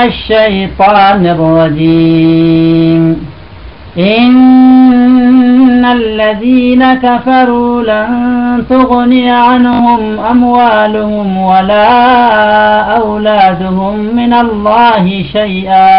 الشيطان الرجيم إن الذين كفروا لن تغني عنهم أموالهم ولا أولادهم من الله شيئا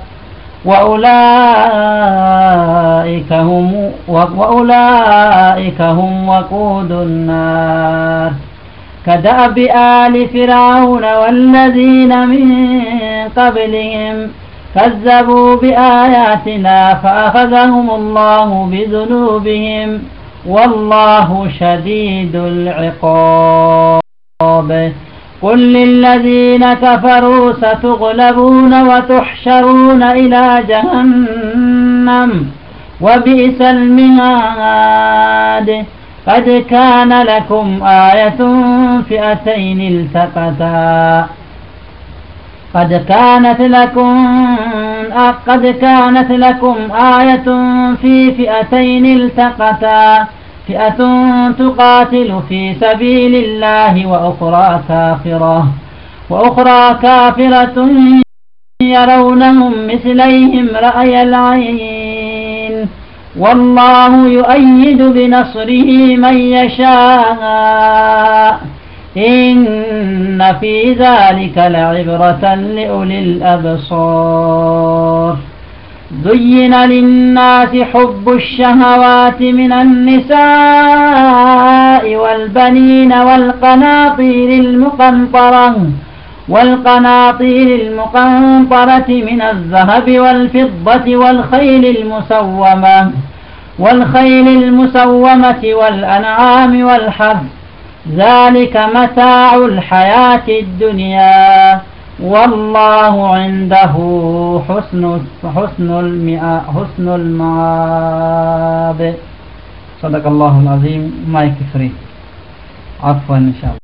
وأولئك هم وأولئك هم وقود النار كدأب آل فرعون والذين من قبلهم كذبوا بآياتنا فأخذهم الله بذنوبهم والله شديد العقاب قل للذين كفروا ستغلبون وتحشرون إلى جهنم وبئس المهاد قد كان لكم آية فئتين التقتا قد كانت لكم قد كانت لكم آية في فئتين التقتا فئة تقاتل في سبيل الله وأخرى كافرة وأخرى كافرة يرونهم مثليهم رأي العين والله يؤيد بنصره من يشاء إن في ذلك لعبرة لأولي الأبصار زين للناس حب الشهوات من النساء والبنين والقناطير المقنطرة والقناطير المقنطرة من الذهب والفضة والخيل المسومة والخيل المسومة والأنعام والحرث ذلك متاع الحياة الدنيا والله عنده حسن حسن المئة حسن المآب صدق الله العظيم ما يكفري عفوا إن شاء الله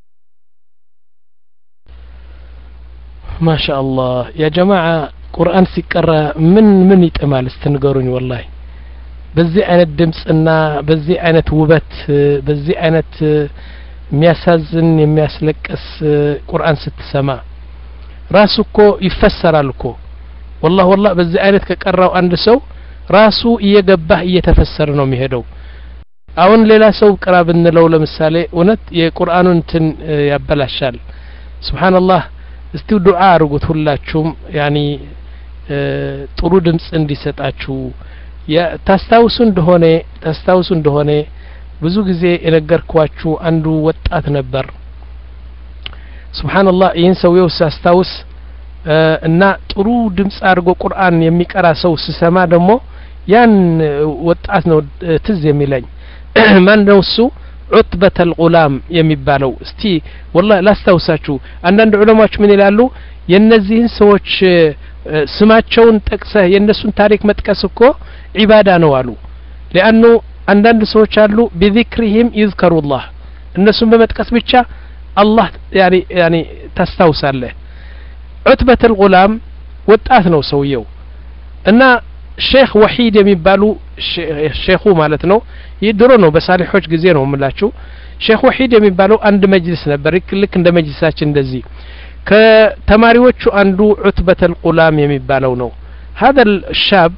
ما شاء الله يا جماعة ቁርአን ሲቀራ ምን ምን ይጥማል ስትንገሩኝ ወላሂ በዚህ አይነት ድምፅና በዚህ አይነት ውበት በዚህ አይነት የሚያሳዝን የሚያስለቅስ ቁርአን ስትሰማ ራሱ እኮ ይፈሰራል እኮ ወላህ ወላህ በዚህ አይነት ከቀራው አንድ ሰው ራሱ እየገባህ እየተፈሰረ ነው የሚሄደው አሁን ሌላ ሰው ቅራ ብንለው ለምሳሌ እውነት የቁርአኑን እንትን ያበላሻል ስብሓንላህ እስቲ ዱዓ አድርጉት ሁላችሁም ያኒ ጥሩ ድምፅ እንዲሰጣችሁ ታስታውሱ እንደሆነ ታስታውሱ እንደሆነ ብዙ ጊዜ የነገርኳችሁ አንዱ ወጣት ነበር ስብሓንላህ ይህን ሰውየው ሳስታውስ እና ጥሩ ድምፅ አድርጎ ቁርአን የሚቀራ ሰው ስሰማ ደግሞ ያን ወጣት ነው ትዝ የሚለኝ ማን ነው እሱ ዑትበት አልጉላም የሚባለው እስቲ ወላ ላስታውሳችሁ አንዳንድ ዑለማዎች ምን ይላሉ የእነዚህን ሰዎች ስማቸውን ጠቅሰህ የእነሱን ታሪክ መጥቀስ እኮ ዒባዳ ነው አሉ ሊአኑ አንዳንድ ሰዎች አሉ ቢዚክሪህም ይዝከሩላህ እነሱን በመጥቀስ ብቻ አላህ ያኒ ያኒ ታስታውሳለህ ዑትበት አልጉላም ወጣት ነው ሰውየው እና ሼክ ወሒድ የሚባሉ ሼኹ ማለት ነው ይህ ድሮ ነው በሳሊሖች ጊዜ ነው የምላችሁ ሼክ ወሒድ የሚባለው አንድ መጅልስ ነበር ልክ እንደ መጅልሳችን እንደዚህ ከተማሪዎቹ አንዱ ዑትበት አልቁላም የሚባለው ነው هذا الشاب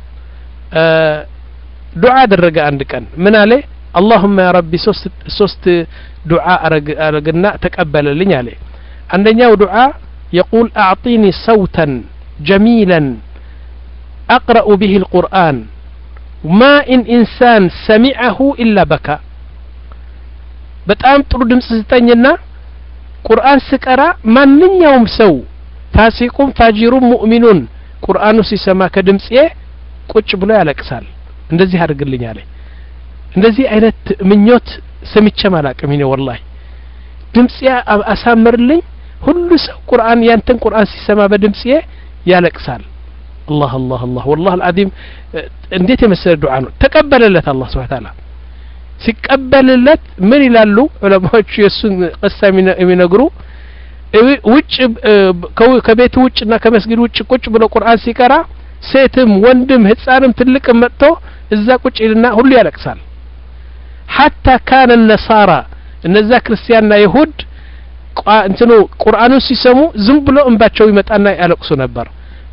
ዱዓ አደረገ አንድ ቀን ምን አለ اللهم يا ربي ሶስት ዱዓ አረግና ተቀበለልኝ አለ አንደኛው ዱዓ يقول أعطيني صوتا جميلا أقرأ به القرآن ما إن إنسان سمعه إلا بكى በጣም ጥሩ ድምፅ ስጠኝና ቁርአን ስቀራ ማንኛውም ሰው ፋሲቁም ፋጂሩም ሙእሚኑን ቁርአኑ ሲሰማ ከድምፄ ቁጭ ብሎ ያለቅሳል እንደዚህ አድርግልኝ አለ እንደዚህ አይነት ምኞት ሰምቼም አላቅም እኔ ወላሂ ድምፄ አሳምርልኝ ሁሉ ሰው ቁርአን ያንተን ቁርአን ሲሰማ በድምፄ ያለቅሳል አላህ አላህ አላህ ወላህ አልዓዚም እንዴት የመሰለ ዱዓ ነው ተቀበለለት አላህ ስብሓ ታላ ሲቀበልለት ምን ይላሉ ዑለማዎቹ የእሱን ቅሳ የሚነግሩ ውጭ ከቤቱ ውጭና ከመስጊድ ውጭ ቁጭ ብሎ ቁርአን ሲቀራ ሴትም ወንድም ህፃንም ትልቅም መጥቶ እዛ ቁጭ ይልና ሁሉ ያለቅሳል ሐታ ካነ ነሳራ እነዛ ክርስቲያንና ይሁድ እንትኑ ቁርአኑን ሲሰሙ ዝም ብሎ እንባቸው ይመጣና ያለቅሱ ነበር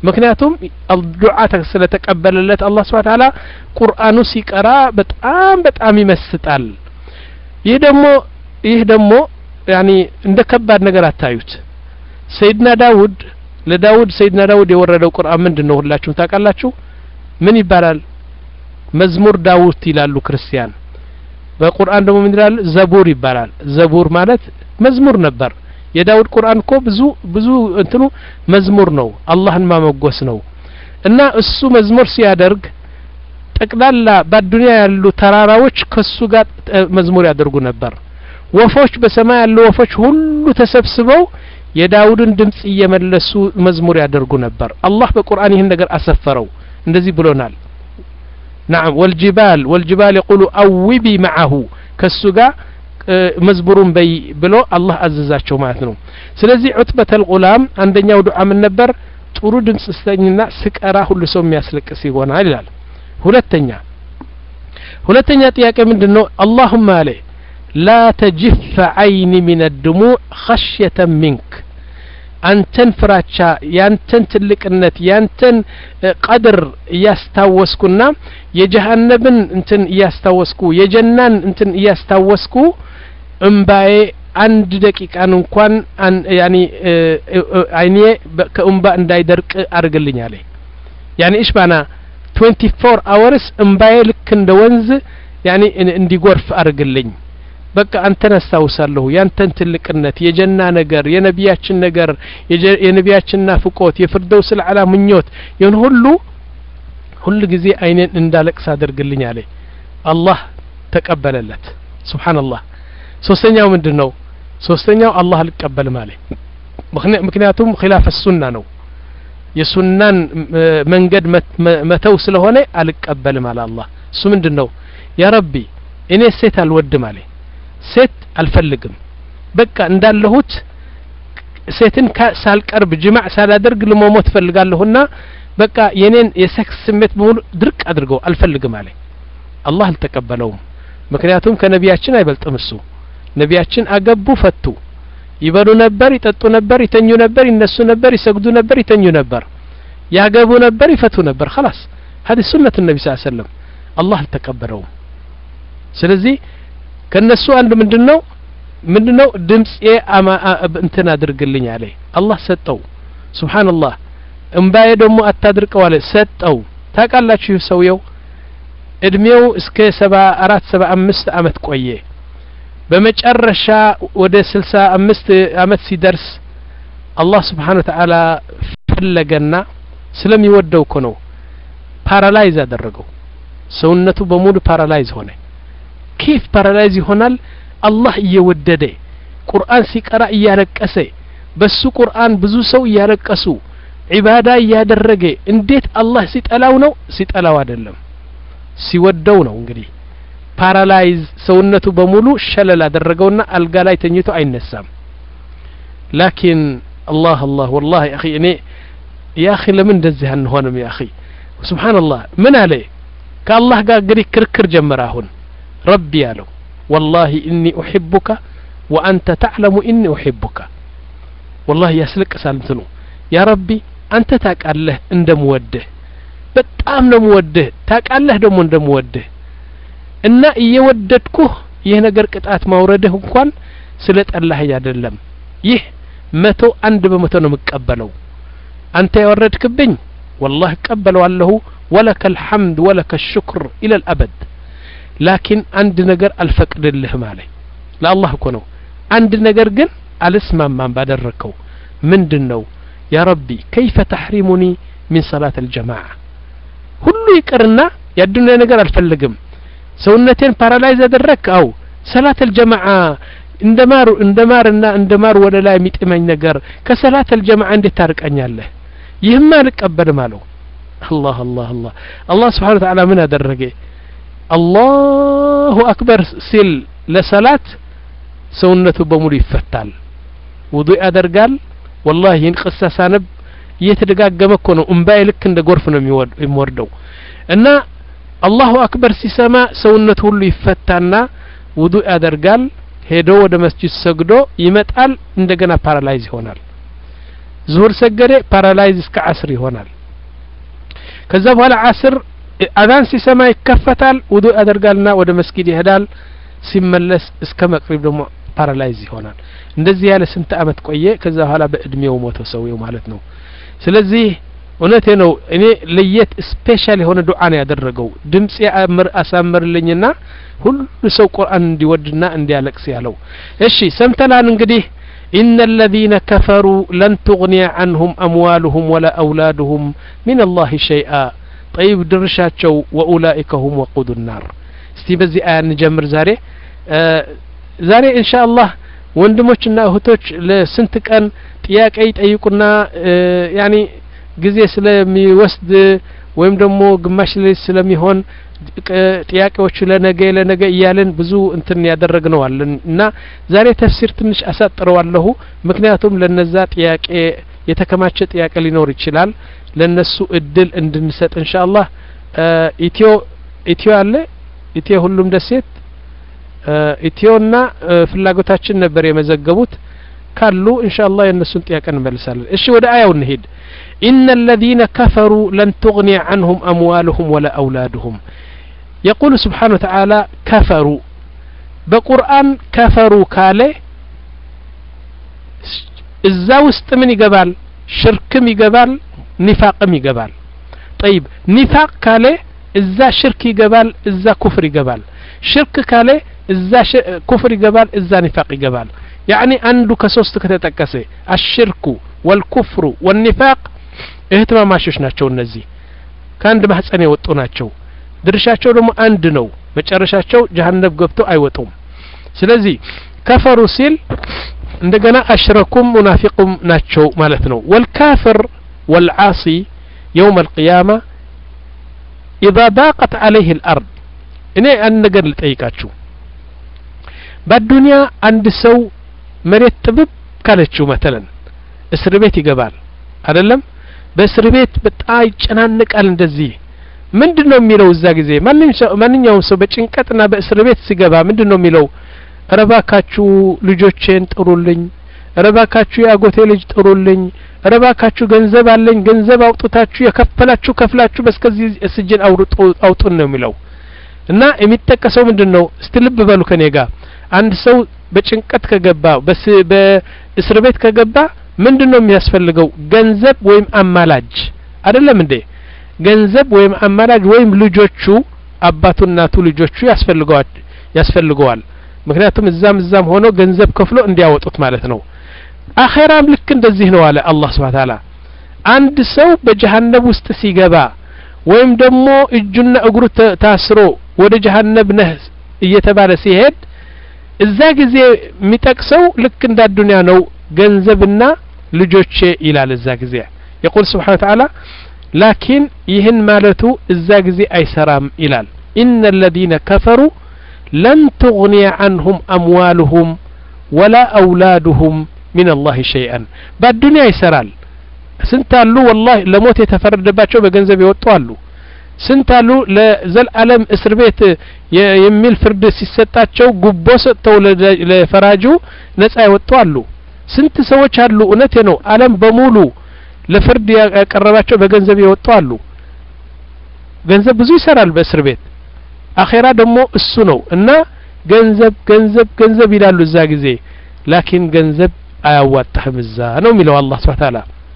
ምክንያቱም ዱዓ ስለተቀበለለት አላህ ስብሐ ተዓላ ቁርአኑ ሲቀራ በጣም በጣም ይመስጣል ይህ ደግሞ ይህ ደግሞ ያኒ እንደ ከባድ ነገር አታዩት ሰይድና ዳውድ ለዳውድ ሰይድና ዳውድ የወረደው ቁርአን ምንድን ነው ሁላችሁም ታውቃላችሁ ምን ይባላል መዝሙር ዳውት ይላሉ ክርስቲያን በቁርአን ደግሞ ምን ይላል ዘቡር ይባላል ዘቡር ማለት መዝሙር ነበር የዳውድ ቁርአን እኮ ብዙ ብዙ እንትኑ መዝሙር ነው አላህን ማመጎስ ነው እና እሱ መዝሙር ሲያደርግ ጠቅላላ በአዱንያ ያሉ ተራራዎች ከሱ ጋር መዝሙር ያደርጉ ነበር ወፎች በሰማይ ያሉ ወፎች ሁሉ ተሰብስበው የዳውድን ድምጽ እየመለሱ መዝሙር ያደርጉ ነበር አላህ በቁርአን ይህን ነገር አሰፈረው እንደዚህ ብሎናል نعم والجبال والجبال يقول أوبي معه كالسجا መዝሙሩን በይ ብሎ አላህ አዘዛቸው ማለት ነው ስለዚህ ዑትበተል ጉላም አንደኛው ዱዓ ምን ነበር ጥሩ ድምጽ ስተኝና ስቀራ ሁሉ ሰው የሚያስለቅስ ይሆናል ይላል ሁለተኛ ሁለተኛ ጥያቄ ምንድን ነው አላሁማ አለ ላ ተጅፈ አይኒ ሚን ድሙዕ ኸሽየተ ሚንክ አንተን ፍራቻ ያንተን ትልቅነት ያንተን ቀድር እያስታወስኩና የጀሃነብን እንትን እያስታወስኩ የጀናን እንትን እያስታወስኩ እምባዬ አንድ ደቂቃን እንኳን ያኒ አይኔ ከእምባ እንዳይደርቅ አድርግልኝ አለ ያኒ እሽ ባና 24 አወርስ እምባዬ ልክ እንደ ወንዝ ያኒ እንዲጎርፍ አድርግልኝ በቃ አንተን አስታውሳለሁ ያንተን ትልቅነት የጀና ነገር የነቢያችን ነገር የነቢያችን ናፍቆት የፍርደውስ ልዓላ ምኞት ይህን ሁሉ ሁሉ ጊዜ አይኔን እንዳለቅስ አድርግልኝ አለ አላህ ተቀበለለት ስብሓንላህ ሶስተኛው ምንድን ነው ሶስተኛው አላህ አልቀበልም አለ ምክንያቱም ኪላፍ ሱና ነው የሱናን መንገድ መተው ስለሆነ አልቀበልም አለ አላህ እሱ ምንድን ነው ያ ረቢ እኔ ሴት አልወድም አለ ሴት አልፈልግም በቃ እንዳለሁት ሴትን ሳልቀርብ ጅማዕ ሳላደርግ ልመሞት ፈልጋለሁና በቃ የኔን የሴክስ ስሜት በሙሉ ድርቅ አድርገው አልፈልግም አለ አላህ አልተቀበለውም ምክንያቱም ከነቢያችን አይበልጥም እሱ ነቢያችን አገቡ ፈቱ ይበሉ ነበር ይጠጡ ነበር ይተኙ ነበር ይነሱ ነበር ይሰግዱ ነበር ይተኙ ነበር ያገቡ ነበር ይፈቱ ነበር خلاص هذه سنة النبي صلى الله عليه وسلم الله አልተቀበለውም ስለዚህ ከነሱ አንድ ምንድነው ምንድነው ድምጽ እንትን አድርግልኝ አለ አላህ ሰጠው ሱብሃንአላህ እምባዬ ደግሞ አታድርቀው አለ ሰጠው ታውቃላችሁ ሰውየው እድሜው እስከ ሰባ አራት ሰባ አምስት አመት ቆየ በመጨረሻ ወደ ስልሳ አምስት አመት ሲደርስ አላህ ስብሓን ወተዓላ ፈለገና ስለሚወደው እኮ ነው ፓራላይዝ አደረገው ሰውነቱ በሙሉ ፓራላይዝ ሆነ ኬፍ ፓራላይዝ ይሆናል አላህ እየወደደ ቁርአን ሲቀራ እያለቀሰ በሱ ቁርአን ብዙ ሰው እያለቀሱ ዒባዳ እያደረገ እንዴት አላህ ሲጠላው ነው ሲጠላው አይደለም ሲወደው ነው እንግዲህ ፓራላይዝ ሰውነቱ በሙሉ ሸለል አደረገውና አልጋ ላይ ተኝቶ አይነሳም ላኪን አላህ አላህ ወላሂ አኺ እኔ ያ አኺ ለምን እንደዚህ አንሆንም ያ አኺ ስብሓንላህ ምን አለ ከአላህ ጋር እንግዲህ ክርክር ጀመረ አሁን ረቢ ያለው ወላሂ እኒ ኡሕቡከ ወአንተ ተዕለሙ እኒ ኡሕቡከ ወላሂ ያስለቅሳል እንትኑ ያ ረቢ አንተ ታውቃለህ እንደምወድህ በጣም ነው ምወድህ ታውቃለህ ደግሞ እንደምወድህ እና እየወደድኩህ ይህ ነገር ቅጣት ማውረድህ እንኳን ስለ ጠላህኝ አይደለም ይህ መቶ አንድ በመቶ ነው የምቀበለው አንተ ያወረድክብኝ ወላህ እቀበለዋለሁ ወለከ ልሐምድ ወለከ ሽክር ኢለ ልአበድ ላኪን አንድ ነገር አልፈቅድልህም አለ ለአላህ እኮ ነው አንድ ነገር ግን አልስማማም ባደረግከው ምንድን ነው ያ ረቢ ከይፈ ተሕሪሙኒ ሚን ሰላት አልጀማዓ ሁሉ ይቅርና የአዱኒያ ነገር አልፈልግም ሰውነቴን ፓራላይዝ አደረግክ አው ሰላት አልጀማዓ እንደ ማር እንደ ማርና እንደ ማር ወደ ላይ የሚጥመኝ ነገር ከሰላት አልጀማዓ እንዴት ታርቀኛለህ ይህማ አልቀበልም አለው አላህ አላህ አላህ አላህ ስብሓን ወተዓላ ምን አደረገ አላሁ አክበር ሲል ለሰላት ሰውነቱ በሙሉ ይፈታል ውዱእ ያደርጋል ወላሂ ይህን ቅሳ ሳነብ እየተደጋገመ እኮ ነው እምባዬ ልክ እንደ ጎርፍ ነው የሚወርደው እና አላሁ አክበር ሲሰማ ሰውነቱ ሁሉ ይፈታና ውዱእ ያደርጋል ሄዶ ወደ መስጂድ ሰግዶ ይመጣል እንደገና ፓራላይዝ ይሆናል ዙሁር ሰገደ ፓራላይዝ እስከ አስር ይሆናል ከዛ በኋላ አስር አዛን ሲሰማ ይከፈታል ውዱ ያደርጋልና ወደ መስጊድ ይሄዳል ሲመለስ እስከ መቅሪብ ደግሞ ፓራላይዝ ይሆናል እንደዚህ ያለ ስንት አመት ቆየ ከዛ በኋላ በእድሜው ሞተ ሰውየው ማለት ነው ስለዚህ እውነቴ ነው እኔ ለየት ስፔሻል የሆነ ዱዓ ነው ያደረገው ድምጽ አሳምርልኝና ሁሉ ሰው ቁርአን እንዲወድና እንዲያለቅስ ያለው እሺ ሰምተናል እንግዲህ إن الذين كفروا لن تغني عنهم أموالهم ولا أولادهم من الله شيئا طيب درشاتشو وأولئك هم وقود النار استي بزي آية نجمر زاري آه زاري إن شاء الله ወንድሞችና እህቶች ለስንት ቀን ጥያቄ ይጠይቁና ያኒ ጊዜ ስለሚወስድ ወይም ደግሞ ግማሽ ሌሊት ስለሚሆን ጥያቄዎቹ ለነገ ለነገ እያለን ብዙ እንትን ያደረግነዋለን እና ዛሬ ተፍሲር ትንሽ አሳጥረዋለሁ ምክንያቱም ለነዛ ጥያቄ የተከማቸ ጥያቄ ሊኖር ይችላል ለነሱ እድል እንድንሰጥ ኢንሻአላህ ኢትዮ ኢትዮ አለ ኢትዮ ሁሉም ደሴት ኢትዮና ፍላጎታችን ነበር የመዘገቡት ካሉ ኢንሻአላህ የእነሱን ጥያቄ እንመልሳለን እሺ ወደ አያው እንሄድ إن الذين كفروا لن تغني عنهم أموالهم ولا أولادهم يقول سبحانه وتعالى كفروا بقرآن كفروا كالي እዛ ውስጥ ምን ይገባል ሽርክም ይገባል ኒፋቅም ይገባል ጠይብ ኒፋቅ ካለ እዛ ሽርክ ይገባል እዛ ኩፍር ይገባል ሽርክ ካለ እዛ ኩፍር ይገባል እዛ ኒፋቅ ይገባል ያዕኒ አንዱ ከሶስት ከተጠቀሰ አሽርኩ ወልኩፍሩ ወኒፋቅ እህትማማሾች ናቸው እነዚህ ከአንድ ማህፀን የወጡ ናቸው ድርሻቸው ደግሞ አንድ ነው መጨረሻቸው ጀሀነብ ገብተው አይወጡም ስለዚህ ከፈሩ ሲል እንደገና አሽረኩም ሙናፊቁም ናቸው ማለት ነው ወልካፍር ወልዓሲ የውም አልቅያማ ኢዛ ዳቀት አለይህ ልአርድ እኔ አንድ ነገር ልጠይቃችሁ በአዱንያ አንድ ሰው መሬት ጥብብ ካለችው መተለን እስር ቤት ይገባል አይደለም በእስር ቤት በጣም ይጨናንቃል እንደዚህ ምንድን ነው የሚለው እዛ ጊዜ ማንኛውም ሰው በጭንቀትና በእስር ቤት ሲገባ ምንድን ነው የሚለው ረባካችሁ ልጆቼን ጥሩልኝ ረባካችሁ የአጎቴ ልጅ ጥሩልኝ ረባካችሁ ገንዘብ አለኝ ገንዘብ አውጥታችሁ የከፈላችሁ ከፍላችሁ በስከዚህ ስጅን አውጡን ነው የሚለው እና የሚጠቀሰው ምንድን ነው እስቲ ልብ በሉ ከኔ ጋር አንድ ሰው በጭንቀት ከገባ በእስር ቤት ከገባ ምንድን ነው የሚያስፈልገው ገንዘብ ወይም አማላጅ አይደለም እንዴ ገንዘብ ወይም አማላጅ ወይም ልጆቹ አባቱ እናቱ ልጆቹ ያስፈልገዋል ያስፈልገዋል ምክንያቱም እዛም እዛም ሆኖ ገንዘብ ከፍሎ እንዲያወጡት ማለት ነው አኼራም ልክ እንደዚህ ነው አለ አላህ ስብሓን ታላ አንድ ሰው በጀሀነብ ውስጥ ሲገባ ወይም ደግሞ እጁና እግሩ ታስሮ ወደ ጀሀነብ ነህ እየተባለ ሲሄድ እዛ ጊዜ የሚጠቅሰው ልክ እንደ አዱንያ ነው ገንዘብና ልጆቼ ይላል እዛ ጊዜ የቁል ስብሓን ተዓላ ላኪን ይህን ማለቱ እዛ ጊዜ አይሰራም ይላል ኢነ አለዚነ ከፈሩ ለን ትغኒየ አንሁም አምዋልሁም ወላ አውላዱሁም ሚን አላህ ሸይአን በአዱንያ ይሰራል ስንት አሉ ወላሂ ለሞት የተፈረደባቸው በገንዘብ የወጡ አሉ ስንት አሉ ለዘልዓለም እስር ቤት የሚል ፍርድ ሲሰጣቸው ጉቦ ሰጥተው ለፈራጁ ነጻ የወጡ አሉ ስንት ሰዎች አሉ እውነቴ ነው አለም በሙሉ ለፍርድ ያቀረባቸው በገንዘብ የወጡ አሉ ገንዘብ ብዙ ይሰራል በእስር ቤት አኼራ ደግሞ እሱ ነው እና ገንዘብ ገንዘብ ገንዘብ ይላሉ እዛ ጊዜ ላኪን ገንዘብ አያዋጣህም እዛ ነው የሚለው አላህ ስብሐ ተዓላ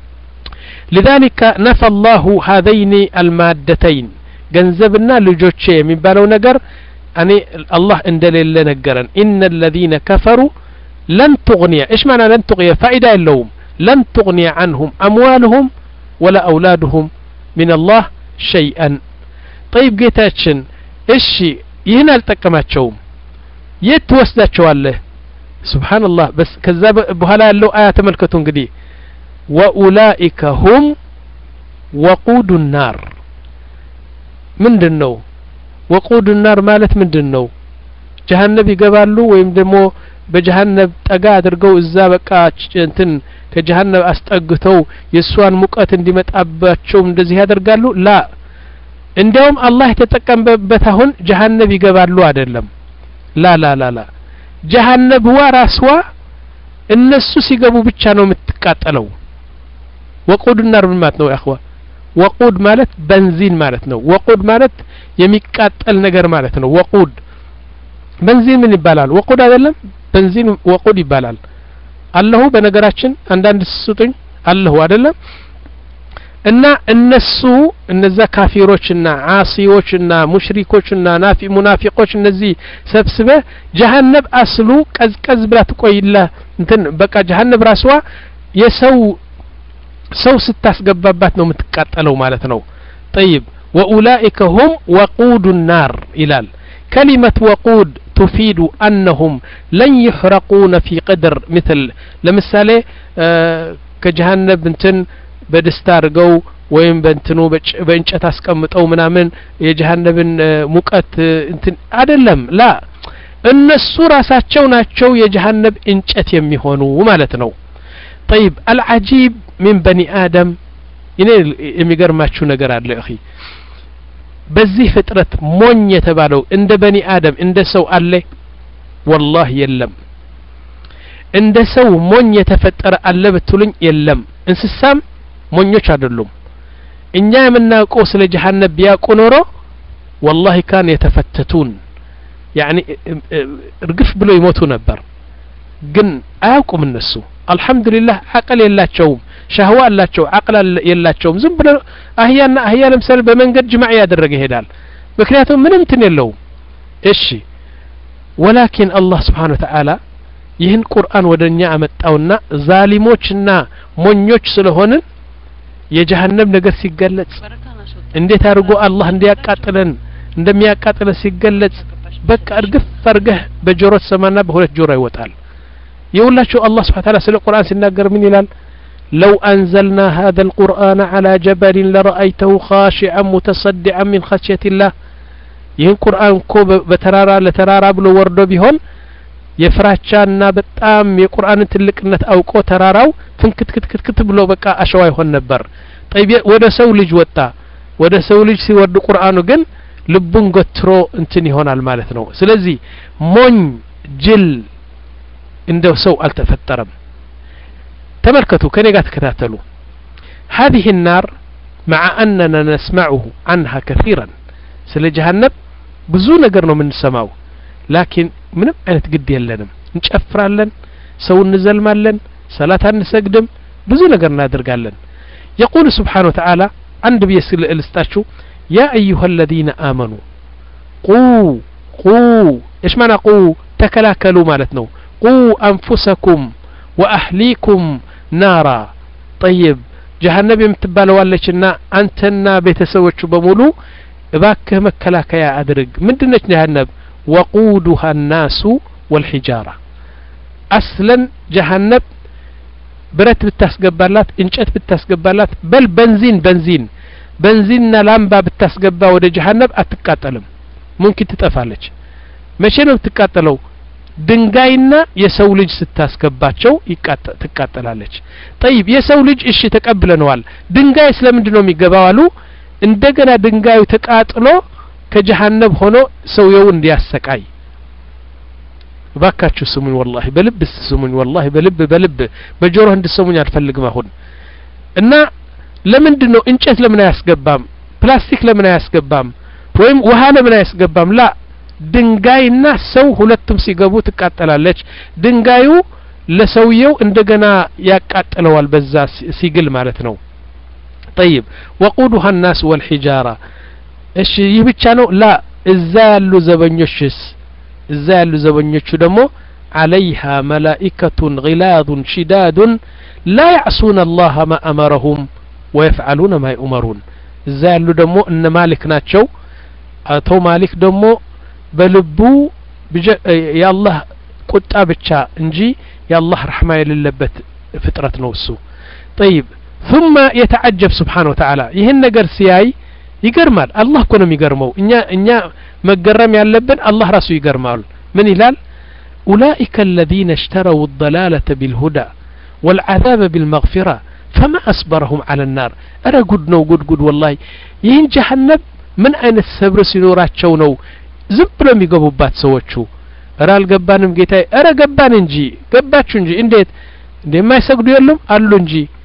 لذلك نفى الله هذين المادتين ገንዘብና ልጆቼ የሚባለው ነገር እኔ አላህ እንደሌለ ነገረን ኢነ الذين كفروا لن تغني ايش معنى لن تغني فائدة የለውም لن تغني عنهم أموالهم ولا أولادهم من الله شيئا طيب ጌታችን እሺ ይህን አልጠቀማቸውም የት ትወስዳቸዋለህ ስብሓንላህ በስ ከዛ በኋላ ያለው አያ ተመልከቱ እንግዲህ ወኡላኢከ ሁም ወቁዱ ናር ምንድን ነው ወቁዱ ናር ማለት ምንድን ነው ጀሀነብ ይገባሉ ወይም ደግሞ በጀሀነብ ጠጋ አድርገው እዛ በቃ እንትን ከጀሀነብ አስጠግተው የእሷን ሙቀት እንዲመጣባቸው እንደዚህ ያደርጋሉ ላ እንዲያውም አላህ የተጠቀመበት አሁን ጀሀነብ ይገባሉ አይደለም ላ ላ ላ ላ ጀሀነብዋ ራስዋ እነሱ ሲገቡ ብቻ ነው የምትቃጠለው ወቁድ ናር ምን ማለት ነው ያኽዋ ወቁድ ማለት በንዚን ማለት ነው ወቁድ ማለት የሚቃጠል ነገር ማለት ነው ወቁድ በንዚን ምን ይባላል ወቁድ አይደለም በንዚን ወቁድ ይባላል አለሁ በነገራችን አንዳንድ ስጡኝ አለሁ አይደለም እና እነሱ እነዛ ካፊሮችና ዓሲዎችና ሙሽሪኮችና ናፊ ሙናፊቆች እነዚህ ሰብስበ ጀሀነብ አስሉ ቀዝቀዝ ብላ ትቆይላ እንትን በቃ ጀሀነብ ራስዋ የሰው ሰው ስታስገባባት ነው የምትቃጠለው ማለት ነው ጠይብ ወኡላኢከ ሁም ወቁዱ ናር ይላል كلمة وقود تفيد أنهم لن يحرقون في قدر مثل لمثالي آه كجهنم بنتن በደስታ አድርገው ወይም በእንትኑ በእንጨት አስቀምጠው ምናምን የጀሀነብን ሙቀት እንትን አይደለም ላ እነሱ ራሳቸው ናቸው የጀሀነብ እንጨት የሚሆኑ ማለት ነው ጠይብ አልዓጂብ ሚን በኒ አደም እኔ የሚገርማችሁ ነገር አለ እኺ በዚህ ፍጥረት ሞኝ የተባለው እንደ በኒ አደም እንደ ሰው አለ ወላህ የለም እንደ ሰው ሞኝ የተፈጠረ አለ ብትሉኝ የለም እንስሳም ሞኞች አይደሉም እኛ የምናውቀው ስለ ጀሀነብ ቢያውቁ ኖሮ ወላሂ ካን የተፈተቱን ያኒ እርግፍ ብሎ ይሞቱ ነበር ግን አያውቁም እነሱ አልሐምዱሊላህ አቅል የላቸውም ሻህዋ አላቸው አቅል የላቸውም ዝም ብሎ አህያና አህያ ለምሳሌ በመንገድ ጅማዕ ያደረገ ይሄዳል ምክንያቱም ምንም እንትን የለውም እሺ ወላኪን አላህ ስብሓን ወተዓላ ይህን ቁርአን ወደ እኛ አመጣውና ዛሊሞችና ሞኞች ስለሆንን የጀሀነም ነገር ሲገለጽ እንዴት አድርጎ አላህ እንዲያቃጥለን እንደሚያቃጥለን ሲገለጽ በቃ እርግፍ አርገህ በጆሮ ትሰማና በሁለት ጆሮ ይወጣል የሁላችሁ አላህ ስብሓ ታላ ስለ ቁርአን ሲናገር ምን ይላል لو أنزلنا هذا القرآن على جبل لرأيته خاشعا متصدعا من خشية الله ይህን ቁርአን እኮ በተራራ ለተራራ ብሎ ወርዶ ቢሆን የፍራቻና በጣም የቁርአንን ትልቅነት አውቆ ተራራው ፍንክትክትክት ብሎ በቃ አሸዋ ይሆን ነበር ጠይብ ወደ ሰው ልጅ ወጣ ወደ ሰው ልጅ ሲወርድ ቁርአኑ ግን ልቡን ገትሮ እንትን ይሆናል ማለት ነው ስለዚህ ሞኝ ጅል እንደው ሰው አልተፈጠረም ተመልከቱ ከኔ ጋር ተከታተሉ هذه النار مع أننا نسمعه عنها كثيرا ስለ ጀሀነብ ብዙ ነገር ነው የምንሰማው ላኪን ምንም አይነት ግድ የለንም እንጨፍራለን ሰው እንዘልማለን ሰላት አንሰግድም ብዙ ነገር እናደርጋለን የቁል ስብሓን ወተዓላ አንድ ብዬ ልስጣችሁ ያ አዩሃ አለዚነ አመኑ ቁ ቁ እሽ ማና ቁ ተከላከሉ ማለት ነው ቁ አንፉሰኩም ወአህሊኩም ናራ ጠይብ ጀሀነብ የምትባለዋለችና አንተና ቤተሰቦቹ በሙሉ እባክህ መከላከያ አድርግ ምንድነች ጀሀነብ ወቁዱሃ ናሱ ወልሒጃራ አስለን ጀሀነብ ብረት ብታስገባላት እንጨት ብታስገባላት በል በንዚን በንዚን በንዚንና ላምባ ብታስገባ ወደ ጀሀነብ አትቃጠልም ሙምኪን ትጠፋለች መቼ ነው የምትቃጠለው ድንጋይና የሰው ልጅ ስታስገባቸው ትቃጠላለች ጠይብ የሰው ልጅ እሺ ተቀብለነዋል ድንጋይ ስለምንድን ነው የሚገባው አሉ እንደገና ድንጋዩ ተቃጥሎ ከጀሀነብ ሆኖ ሰውየው እንዲያሰቃይ እባካችሁ ስሙኝ ወላሂ በልብ ስሙኝ ወላሂ በልብ በልብ በጆሮህ እንድሰሙኝ አልፈልግም አሁን እና ለምንድን ነው እንጨት ለምን አያስገባም ፕላስቲክ ለምን አያስገባም ወይም ውሃ ለምን አያስገባም ላ ድንጋይና ሰው ሁለቱም ሲገቡ ትቃጠላለች ድንጋዩ ለሰውየው እንደገና ያቃጥለዋል በዛ ሲግል ማለት ነው ጠይብ ወቁዱሃ ናስ ወልሒጃራ እሺ ይህ ብቻ ነው ላ እዛ ያሉ ዘበኞችስ እዛ ያሉ ዘበኞቹ ደግሞ عليها ملائكة غلاظ شداد لا يعصون الله ما أمرهم ويفعلون ما يؤمرون እዛ ያሉ ደግሞ እነ ማሊክ ናቸው አቶ ማሊክ ደግሞ በልቡ የአላህ ቁጣ ብቻ እንጂ የአላህ ረሕማ የሌለበት ፍጥረት ነው እሱ ጠይብ ثم يتعجب سبحانه وتعالى ይህን ነገር ሲያይ ይገርማል አላህ እኮ ነው የሚገርመው እኛ እኛ መገረም ያለብን አላህ ራሱ ይገርማል ምን ይላል أولئك الذين اشتروا الضلالة بالهدى والعذاب بالمغفرة فما أصبرهم على النار أرى قد نو قد قد والله ይህን ጀሀነብ ምን አይነት ሰብር ሲኖራቸው ነው ዝም ብሎ የሚገቡባት ሰዎቹ እረ አልገባንም ጌታዬ እረ ገባን እንጂ ገባችሁ እንጂ እንዴት እንደማይሰግዱ የሉም አሉ እንጂ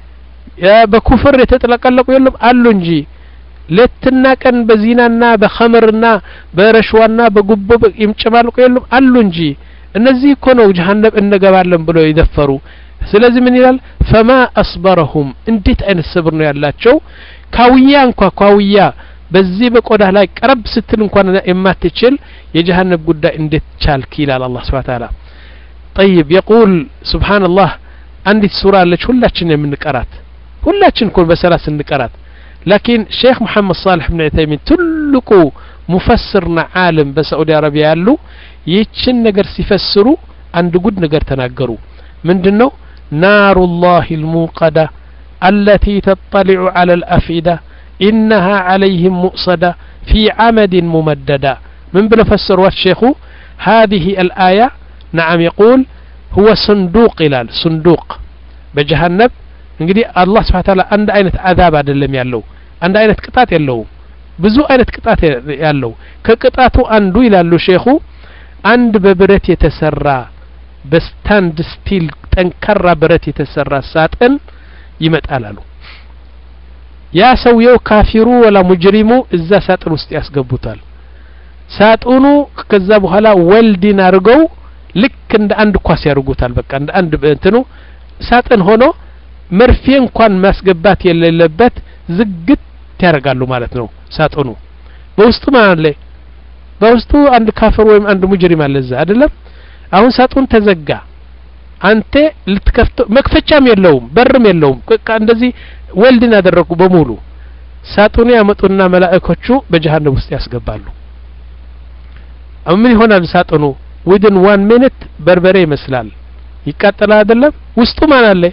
በኩፍር የተጥለቀለቁ የሉም አሉ እንጂ ሌትና ቀን በዚናና በኸምርና በረሽዋና በጉቦ የሚጨማልቁ የሉም አሉ እንጂ እነዚህ እኮ ነው ጀሀነም እንገባለን ብለው የደፈሩ ስለዚህ ምን ይላል ፈማ አስበረሁም እንዴት አይነት ሰብር ነው ያላቸው ካውያ እንኳ ካውያ በዚህ በቆዳ ላይ ቀረብ ስትል እንኳን የማትችል የጀሀነም ጉዳይ እንዴት ቻልክ ይላል አላህ ስብሐ ተዓላ ጠይብ የቁል ሱብሓነላህ አንዲት ሱራ አለች ሁላችን የምንቀራት ሁላችን እኮ በሰላት እንቀራት ላኪን ሼክ መሐመድ ሳልሕ ብን ዑተይሚን ትልቁ ሙፈስርና ዓለም በሳዑዲ አረቢያ ያሉ ይህችን ነገር ሲፈስሩ አንድ ጉድ ነገር ተናገሩ ምንድን ነው ናሩ ላህ ልሙቀዳ አለቲ ተጠሊዑ ዐላ ልአፍኢዳ ኢነሃ ዐለይህም ሙእሰዳ ፊ ዐመድን ሙመደዳ ምን ብለው ፈሰሯት ሼኹ هذه الآية نعم يقول هو صندوق ይላል صندوق በጀሃነብ እንግዲህ አላህ ስብሐ ተዓላ አንድ አይነት አዛብ አይደለም ያለው አንድ አይነት ቅጣት የለውም ብዙ አይነት ቅጣት ያለው ከቅጣቱ አንዱ ይላሉ ሼኹ አንድ በብረት የተሰራ በስታንድ ስቲል ጠንካራ ብረት የተሰራ ሳጥን ይመጣል አሉ ያ ሰውየው ካፊሩ ወላ ሙጅሪሙ እዛ ሳጥን ውስጥ ያስገቡታል ሳጥኑ ከዛ በኋላ ወልዲን አድርገው ልክ እንደ አንድ ኳስ ያደርጉታል በቃ እንደ አንድ እንትኑ ሳጥን ሆኖ መርፌ እንኳን ማስገባት የሌለበት ዝግት ያደርጋሉ ማለት ነው ሳጥኑ በውስጡ ማን አለ በውስጡ አንድ ካፍር ወይም አንድ ሙጅሪም አለ እዛ አይደለም አሁን ሳጥኑ ተዘጋ አንተ ልትከፍተው መክፈቻም የለውም በርም የለውም በቃ እንደዚህ ወልድን ያደረጉ በሙሉ ሳጥኑ ያመጡና መላእኮቹ በጀሃነም ውስጥ ያስገባሉ አሁን ምን ይሆናል ሳጥኑ ዊድን ዋን ሚኒት በርበሬ ይመስላል ይቃጠላል አይደለም ውስጡ ማን አለ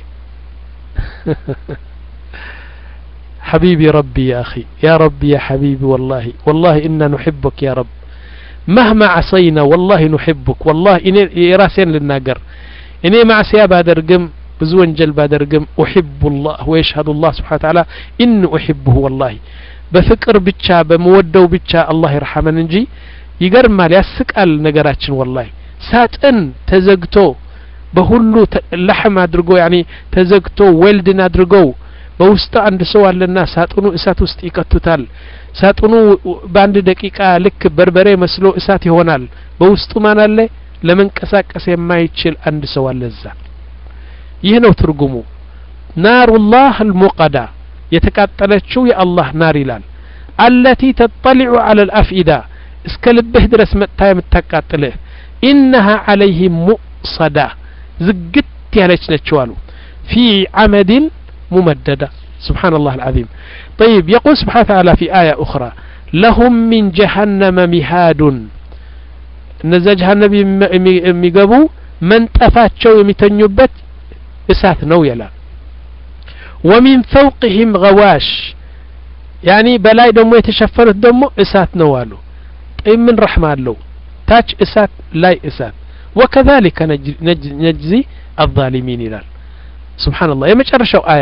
حبيبي ربي يا أخي يا ربي يا حبيبي والله والله إنا نحبك يا رب مهما عصينا والله نحبك والله إني راسين للناقر إني مع سياب أدرقم بزون جل بادرقم أحب الله ويشهد الله سبحانه وتعالى إن أحبه والله بفكر بتشا بمودو بتشا الله يرحمن نجي ይገርማል ያስቃል ነገራችን ወላሂ ሳጥን ተዘግቶ በሁሉ ለሕም አድርጎ ያኒ ተዘግቶ ዌልድን አድርገው በውስጡ አንድ ሰው አለና ሳጥኑ እሳት ውስጥ ይከቱታል ሳጥኑ በአንድ ደቂቃ ልክ በርበሬ መስሎ እሳት ይሆናል በውስጡ ማን አለ ለመንቀሳቀስ የማይችል አንድ ሰው አለ እዛ ይህ ነው ትርጉሙ ናሩላህ አልሙቀዳ የተቃጠለችው የአላህ ናር ይላል አለቲ ተጠሊዑ አለ ልአፍኢዳ እስከ ልብህ ድረስ መጥታ የምታቃጥልህ ኢነሃ ዐለይህም ሙእሰዳ ዝግት ያለች ነችው አሉ ፊ ዐመድን ممددة سبحان الله العظيم طيب يقول سبحانه وتعالى في آية أخرى لهم من جهنم مهاد እነዛ ጀሀነብ የሚገቡ መንጠፋቸው የሚተኙበት እሳት ነው ይላል ወሚን ፈውቅህም ገዋሽ ያኒ በላይ ደግሞ የተሸፈኑት ደግሞ እሳት ነው አሉ ጠይ ምን ረሕማ አለው ታች እሳት ላይ እሳት ወከذلك ነጅዚ አዛሊሚን ይላል ስብሓንላህ የመጨረሻው አያ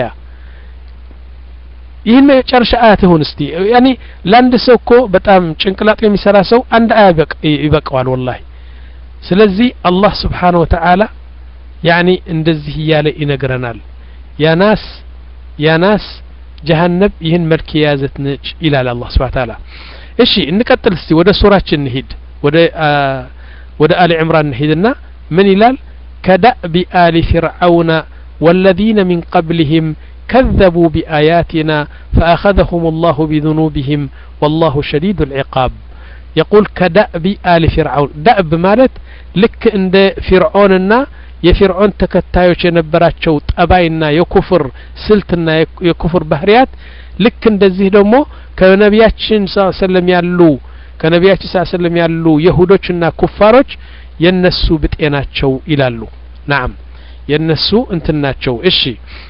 ይህን መጨረሻ አያት ይሁን እስቲ ያኒ ለአንድ ሰው እኮ በጣም ጭንቅላጡ የሚሰራ ሰው አንድ አያ ይበቀዋል ወላሂ ስለዚህ አላህ ስብሓን ወተዓላ ያኒ እንደዚህ እያለ ይነግረናል ያናስ ያናስ ጀሀነብ ይህን መልክ የያዘት ነች ይላል አላህ ስብሓን ተዓላ እሺ እንቀጥል እስቲ ወደ ሱራችን እንሂድ ወደ ወደ አሊ ዕምራን እንሂድና ምን ይላል ከዳእቢ አሊ ፊርዓውነ والذين من قبلهم كذبوا بآياتنا فأخذهم الله بذنوبهم والله شديد العقاب يقول كدأب آل فرعون دأب مالت لك عند فرعوننا የፊርዖን ተከታዮች የነበራቸው ጠባይና የኩፍር ስልትና የኩፍር ባህሪያት ልክ እንደዚህ ደግሞ ከነቢያችን ስ ሰለም ያሉ ከነቢያችን ስ ሰለም ያሉ የሁዶችና ኩፋሮች የነሱ ብጤ ናቸው ይላሉ ናም የነሱ እንትን ናቸው እሺ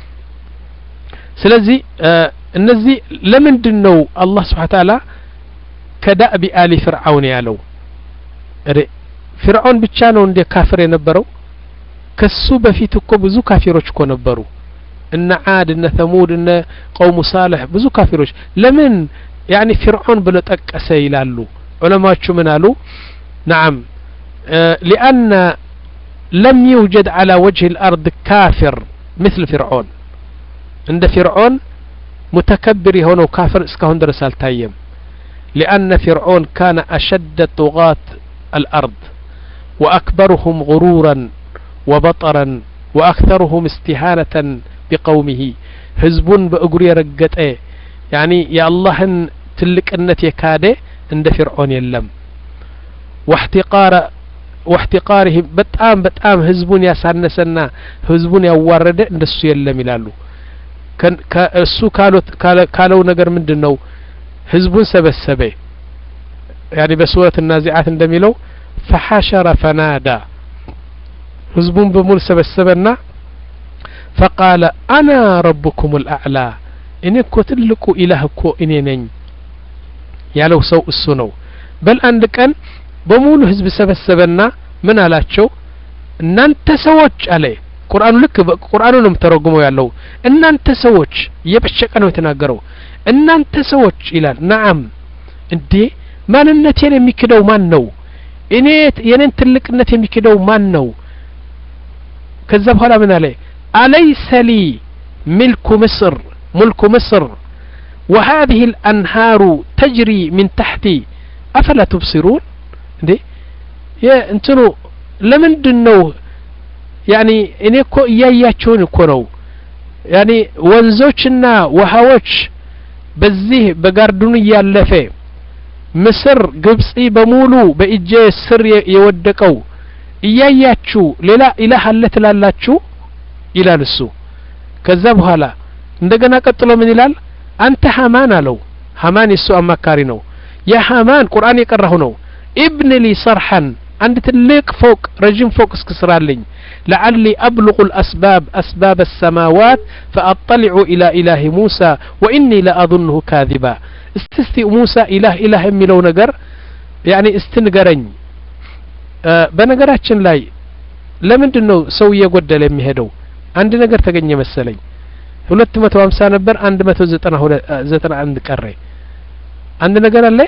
ስለዚህ እነዚህ ለምንድን ነው አላህ ስብሓን ታላ ከዳእቢ አሊ ፍርዓውን ያለው ፍርዖን ብቻ ነው እንደ ካፍር የነበረው ከሱ በፊት እኮ ብዙ ካፊሮች እኮ ነበሩ እነ ዓድ እነ ተሙድ እነ ቀውሙ ሳልሕ ብዙ ካፊሮች ለምን ያኒ ፍርዖን ብሎ ጠቀሰ ይላሉ ዑለማዎቹ ምን አሉ ናም ሊአነ ለም ይውጀድ ዓላ ወጅህ ልአርድ ካፊር مثل فرعون እንደ ፊርዖን ሙተከብር የሆነው ካፍር እስካሁን ድረስ አልታየም لأن فرعون كان أشد طغاة الأرض وأكبرهم غرورا وبطرا وأكثرهم استهانة بقومه ህዝቡን በእግሩ የረገጠ ያኒ የአላህን ትልቅነት የካደ እንደ ፊርዖን የለም واحتقار واحتقارهم በጣም በጣም ህዝቡን ያሳነሰና ህዝቡን ያዋረደ እንደሱ የለም ይላሉ እሱ ካለው ነገር ምንድን ነው ህዝቡን ሰበሰበ ያኒ በሱረት ናዚዓት እንደሚለው ፈሐሸረ ፈናዳ ህዝቡን በሙሉ ሰበሰበና ፈቃለ አና ረብኩም ልአዕላ እኔ እኮ ትልቁ ኢላህ እኮ እኔ ነኝ ያለው ሰው እሱ ነው በል አንድ ቀን በሙሉ ህዝብ ሰበሰበና ምን አላቸው እናንተ ሰዎች አለ ቁርአኑ ልክ ቁርአኑ ነው የምተረጉመው ያለው እናንተ ሰዎች እየበሸቀ ነው የተናገረው እናንተ ሰዎች ይላል ነዓም እንዴ ማንነቴን የሚክደው ማን ነው እኔ የኔን ትልቅነት የሚክደው ማን ነው ከዛ በኋላ ምን አለ አለይሰ ሊ ሚልኩ ምስር ሙልኩ ምስር وهذه الأنهار تجري من تحتي أفلا تبصرون እንዴ እንትኑ ለምንድን ነው ያኒ እኔ እኮ እያያቸውን እኮ ነው ያኒ ወንዞችና ውሃዎች በዚህ በጋርዱን እያለፈ ምስር ግብጽ በሙሉ በእጄ ስር የወደቀው እያያችሁ ሌላ ኢላህ አለ ትላላችሁ ይላል እሱ ከዛ በኋላ እንደገና ቀጥሎ ምን ይላል አንተ ሀማን አለው ሀማን የሱ አማካሪ ነው ያ ሀማን ቁርአን የቀራሁ ነው ኢብን ሊ ሰርሐን አንድ ትልቅ ፎቅ ረዥም ፎቅ እስክስራልኝ ለዓሊ አብልغ الأسباب أسباب السماوات فأطلع إلى إله موسى وإني لأظنه كاذبا استسቲ ሙሳ ኢላህ ኢላህ የሚለው ነገር ያኒ እስቲ ንገረኝ በነገራችን ላይ ለምንድን ነው ሰው እየጎደለ የሚሄደው አንድ ነገር ተገኘ መሰለኝ ሁለት መቶ ሀምሳ ነበር አንድ መቶ ዘጠና ዘጠና አንድ ቀረ አንድ ነገር አለ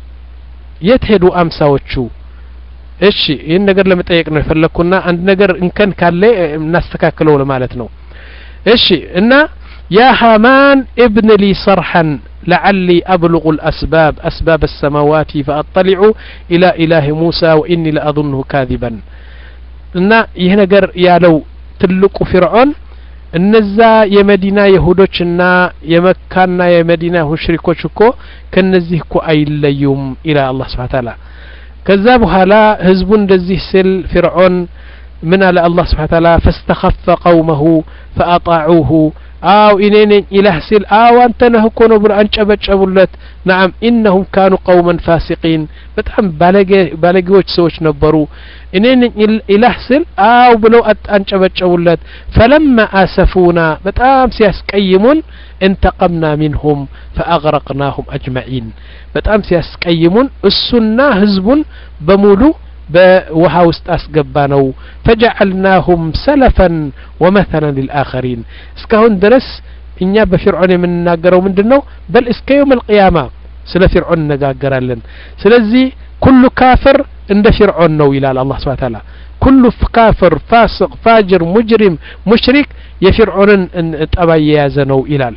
የት ሄዱ አምሳዎቹ እሺ ይህን ነገር ለመጠየቅ ነው የፈለግኩና አንድ ነገር እንከን ካለ እናስተካክለው ለማለት ነው እሺ እና ያ ሃማን ابن لي صرحا لعلي أبلغ الأسباب أسباب السماوات فأطلع إلى إله موسى وإني لأظنه كاذبا እና ይህ ነገር ያለው ትልቁ ፊርዖን እነዛ የመዲና የሁዶችና የመካና የመዲና ሙሽሪኮች እኮ ከነዚህ እኮ አይለዩም ኢላ አላህ ስብሓን ታላ ከዛ በኋላ ህዝቡ እንደዚህ ስል ፊርዖን ምን አለ አላህ ስብሓን ታላ ፈስተኸፈ ቀውመሁ ፈአጣዑሁ አው እኔ ነኝ ኢላህ ሲል አው አንተ ነህ እኮ ነው ብሎ አንጨበጨቡለት ናም ኢነሁም ካኑ ቀውመን ፋሲቂን በጣም ባለጌዎች ሰዎች ነበሩ እኔ ነኝ ኢላህ ስል አው ብለው አንጨበጨቡለት ፈለማ አሰፉና በጣም ሲያስቀይሙን እንተቀምና ሚንሁም ፈአግረቅናሁም አጅመዒን በጣም ሲያስቀይሙን እሱና ህዝቡን በሙሉ በውሃ ውስጥ አስገባ ነው ፈጀዐልናሁም ሰለፈን ወመተለን ልልአኸሪን እስካሁን ድረስ እኛ በፊርዖን የምንናገረው ምንድን ነው በል እስከ የውም አልቅያማ ስለ ፊርዖን እነጋገራለን ስለዚህ ኩሉ ካፍር እንደ ፊርዖን ነው ይላል አላህ ስብሓ ታላ ኩሉ ካፍር ፋስቅ ፋጅር ሙጅሪም ሙሽሪክ የፊርዖንን ጠባይ የያዘ ነው ይላል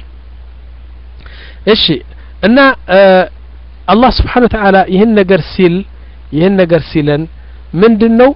እሺ እና አላህ ስብሓን ወተዓላ ይህን ነገር ሲል ይህን ነገር ሲለን ምንድን ነው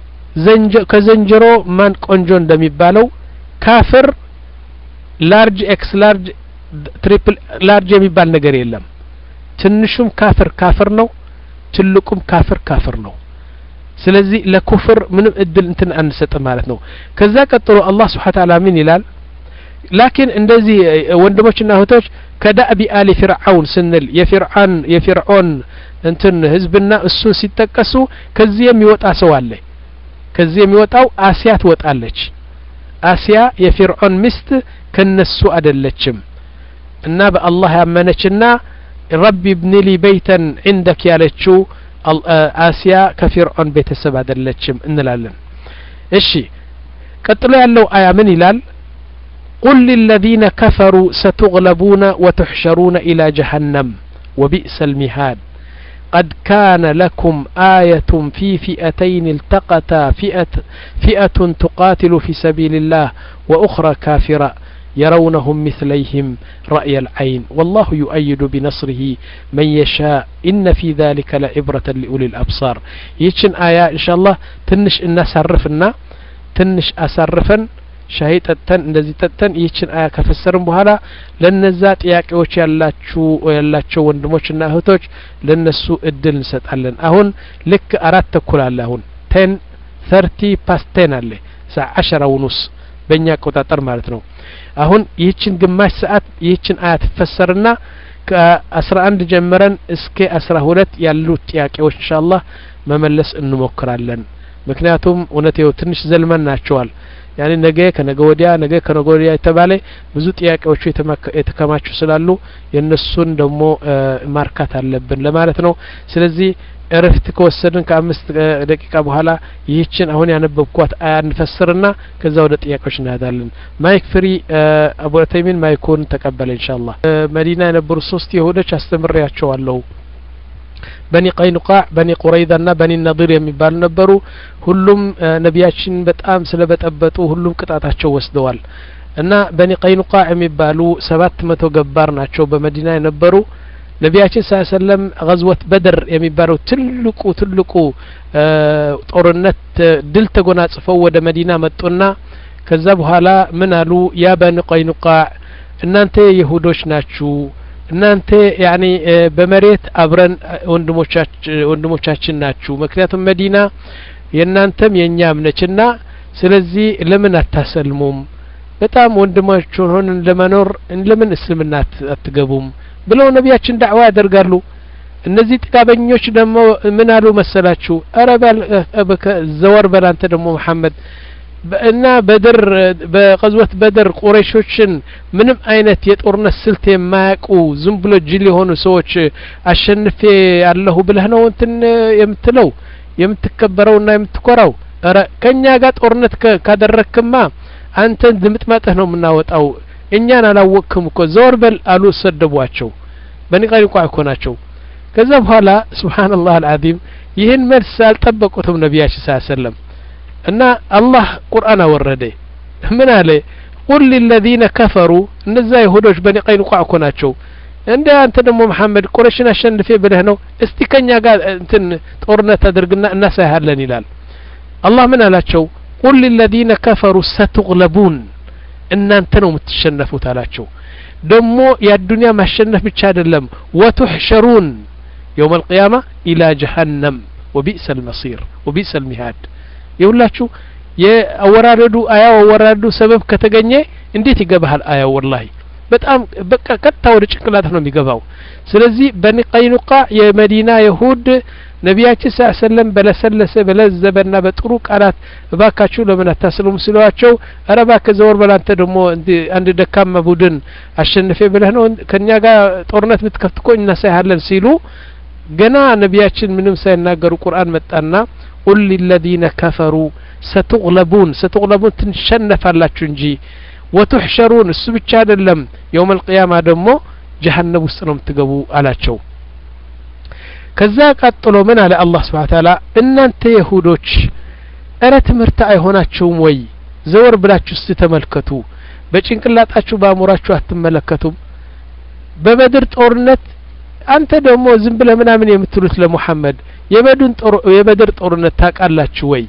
ከዘንጀሮ ማን ቆንጆ እንደሚባለው ካፍር ላርጅ ኤክስ ላርጅ ትሪፕል ላርጅ የሚባል ነገር የለም ትንሹም ካፍር ካፍር ነው ትልቁም ካፍር ካፍር ነው ስለዚህ ለኩፍር ምንም እድል እንትን አንሰጥም ማለት ነው ከዛ ቀጥሎ አላህ ስብሓ ታላ ምን ይላል ላኪን እንደዚህ ወንድሞችና እህቶች ከዳእቢ አሊ ፊርዓውን ስንል የፊርዓን የፊርዖን እንትን ህዝብና እሱን ሲጠቀሱ ከዚህ የሚወጣ ሰው አለ ከዚህ የሚወጣው አሲያ ትወጣለች አሲያ የፊርዖን ሚስት ከነሱ አደለችም እና በአላህ ያመነችና ረቢ ብኒሊ በይተን ዕንደክ ያለችው አሲያ ከፊርዖን ቤተሰብ አደለችም እንላለን እሺ ቀጥሎ ያለው አያ ምን ይላል قل للذين كفروا ستغلبون وتحشرون إلى جهنم وبئس المهاد قد كان لكم آية في فئتين التقتا فئة, فئة تقاتل في سبيل الله وأخرى كافرة يرونهم مثليهم رأي العين والله يؤيد بنصره من يشاء إن في ذلك لعبرة لأولي الأبصار يتشن آية إن شاء الله تنش إنا سرفنا تنش أسرفن ሻሂ ጠጥተን እንደዚህ ጠጥተን ይህችን አያ ከፈሰርን በኋላ ለነዛ ጥያቄዎች ያላችሁ ያላቸው ወንድሞችና እህቶች ለነሱ እድል እንሰጣለን አሁን ልክ አራት ተኩል አለ አሁን ቴን ተርቲ ፓስት ቴን አለ ሳ አሸራ ውኑስ በእኛ አቆጣጠር ማለት ነው አሁን ይህችን ግማሽ ሰዓት ይህችን አያ ትፈሰርና ከአስራ አንድ ጀምረን እስከ አስራ ሁለት ያሉት ጥያቄዎች እንሻአላህ መመለስ እንሞክራለን ምክንያቱም እውነቴው ትንሽ ዘልመን ናቸዋል ያኔ ነገ ከነገ ወዲያ ነገ ከነገ ወዲያ የተባለ ብዙ ጥያቄዎቹ የተከማቹ ስላሉ የእነሱን ደግሞ ማርካት አለብን ለማለት ነው ስለዚህ እረፍት ከወሰድን ከአምስት ደቂቃ በኋላ ይህችን አሁን ያነበብኳት አያ እንፈስርና ከዛ ወደ ጥያቄዎች እንሄዳለን ማይክ ፍሪ አቡ ዑተይሚን ማይኩን ተቀበለ ኢንሻአላህ መዲና የነበሩ ሶስት ይሁዶች አስተምሬያቸዋለሁ በኒ ቀይኑቃዕ በኒ ቁረይዛና በኒ ነዲር የሚባሉ ነበሩ ሁሉም ነቢያችን በጣም ስለበጠበጡ ሁሉም ቅጣታቸው ወስደዋል እና በኒ ቀይኑቃዕ የሚባሉ ሰባት መቶ ገባር ናቸው በመዲና የነበሩ ነቢያችን ስ ሰለም ገዝወት በድር የሚባለው ትልቁ ትልቁ ጦርነት ድል ተጎናጽፈው ወደ መዲና መጡና ከዛ በኋላ ምን አሉ ያ በኒ ቀይኑቃዕ እናንተ የሁዶች ናችሁ እናንተ ያኒ በመሬት አብረን ወንድሞቻችን ናችሁ ምክንያቱም መዲና የእናንተም የእኛም ነችና ስለዚህ ለምን አታሰልሙም በጣም ወንድማችሁን ሆንን ለመኖር ለምን እስልምና አትገቡም ብለው ነቢያችን ዳዕዋ ያደርጋሉ እነዚህ ጥጋበኞች ደግሞ ምን አሉ መሰላችሁ አረ ዘወር በል አንተ ደግሞ መሐመድ እና በድር በቀዝወት በድር ቁረይሾችን ምንም አይነት የጦርነት ስልት የማያውቁ ዝም ብሎ ጅል የሆኑ ሰዎች አሸንፌ አለሁ ብለህ ነው እንትን የምትለው የምትከበረውና የምትኮራው ረ ከእኛ ጋር ጦርነት ካደረክማ አንተን ድምጥማጥህ ነው የምናወጣው እኛን አላወቅክም እኮ ዘወር በል አሉ ሰደቧቸው በኒቃሪ ቋ እኮ ናቸው ከዛ በኋላ ስብሓንላህ አልዓዚም ይህን መልስ አልጠበቁትም ነቢያችን ስ ሰለም እና አላህ ቁርአን አወረደ ምን አለ ቁል ሊለዚነ ከፈሩ እነዛ ይሁዶች በኒ ቀይኑቃዕ እኮ ናቸው እንደ አንተ ደግሞ መሐመድ ቁረሽን አሸንፌ ብለህ ነው እስቲ ከኛ ጋር እንትን ጦርነት አድርግና እናሳይሃለን ይላል አላህ ምን አላቸው ቁል ሊለዚነ ከፈሩ ሰትግለቡን እናንተ ነው የምትሸነፉት አላቸው ደግሞ የአዱንያ ማሸነፍ ብቻ አይደለም ወቱሕሸሩን የውም አልቅያማ ኢላ ጀሀነም ወቢእሰ ልመሲር ወቢእሰ ልሚሃድ የሁላችሁ የአወራረዱ አያው አወራረዱ ሰበብ ከተገኘ እንዴት ይገባሃል አያው ወላሂ በጣም በቃ ቀጥታ ወደ ጭንቅላት ነው የሚገባው ስለዚህ በኒ ቀይኑቃ የመዲና የሁድ ነቢያችን ስ ሰለም በለሰለሰ በለዘበና በጥሩ ቃላት እባካችሁ ለምን አታስሉም ሲሏቸው ኧረ እባክህ ዘወር በል አንተ ደግሞ አንድ ደካማ ቡድን አሸንፌ ብለህ ነው ከእኛ ጋር ጦርነት ብትከፍት እኮ እናሳይሃለን ሲሉ ገና ነቢያችን ምንም ሳይናገሩ ቁርአን መጣና ቁል ሊለዚነ ከፈሩ ሰትغለቡን ሰትغለቡን ትንሸነፋላችሁ እንጂ ወቱሕሸሩን እሱ ብቻ አይደለም የውም አልቅያማ ደግሞ ጀሀነም ውስጥ ነው የምትገቡ አላቸው ከዛ ቀጥሎ ምን አለ አላህ ስብሓን ታላ እናንተ የሁዶች እረ ትምህርት አይሆናችሁም ወይ ዘወር ብላችሁ እስቲ ተመልከቱ በጭንቅላጣችሁ በአእምሯችሁ አትመለከቱም በበድር ጦርነት አንተ ደግሞ ዝም ብለ ምናምን የምትሉት ለሙሐመድ የበድር ጦርነት ታውቃላችሁ ወይ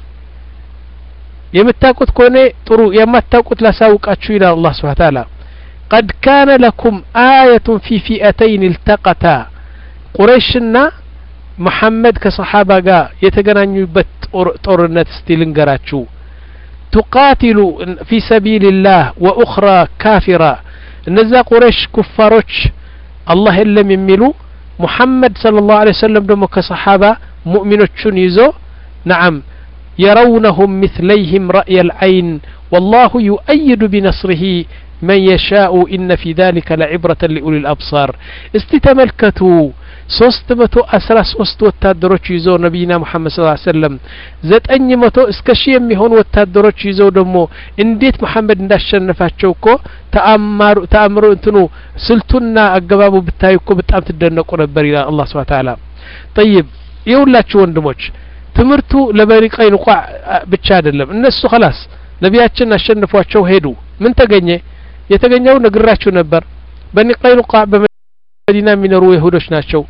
የምታውቁት ከሆነ ጥሩ የማታውቁት ላሳውቃችሁ ይላል አላህ ስብሓን ታላ ቀድ ካነ ለኩም አየቱን ፊ ፊአተይን ilተቀታ ቁረይሽና መሐመድ ከሰሓባ ጋር የተገናኙበት ጦርነት እስቲ ልንገራችሁ ቱቃቲሉ ፊ ሰቢልላህ ወኡኽራ ካፊራ እነዛ ቁረይሽ ኩፋሮች አላህ የለም የሚሉ ሙሐመድ صለ ላሁ ለ ወሰለም ደግሞ ከሰሓባ ሙእሚኖቹን ይዞ ነዓም የረውነሁም ምትለይህም ረእየ ልዐይን ወላሁ ዩአይዱ ቢነስርህ መን የሻኡ ኢነ ፊ ذሊከ ለዕብረة ሊኡሊ ልአብሳር እስቲ ተመልከቱ ሶስት መቶ አስራ ሶስት ወታደሮች ይዘው ነቢይና ሙሐመድ ስ ሰለም ዘጠኝ መቶ እስከ ሺህ የሚሆኑ ወታደሮች ይዘው ደግሞ እንዴት መሐመድ እንዳሸነፋቸው እኮ ተአምሮ እንትኑ ስልቱና አገባቡ ብታዩ እኮ በጣም ትደነቁ ነበር ይላል አላህ ስብሓ ተዓላ ጠይብ የሁላችሁ ወንድሞች ትምህርቱ ለበኒ ቀይኑቃዕ ብቻ አይደለም እነሱ ኸላስ ነቢያችን አሸንፏቸው ሄዱ ምን ተገኘ የተገኘው ነግራችሁ ነበር በኒ ቀይኑቃዕ በመዲና የሚኖሩ ይሁዶች ናቸው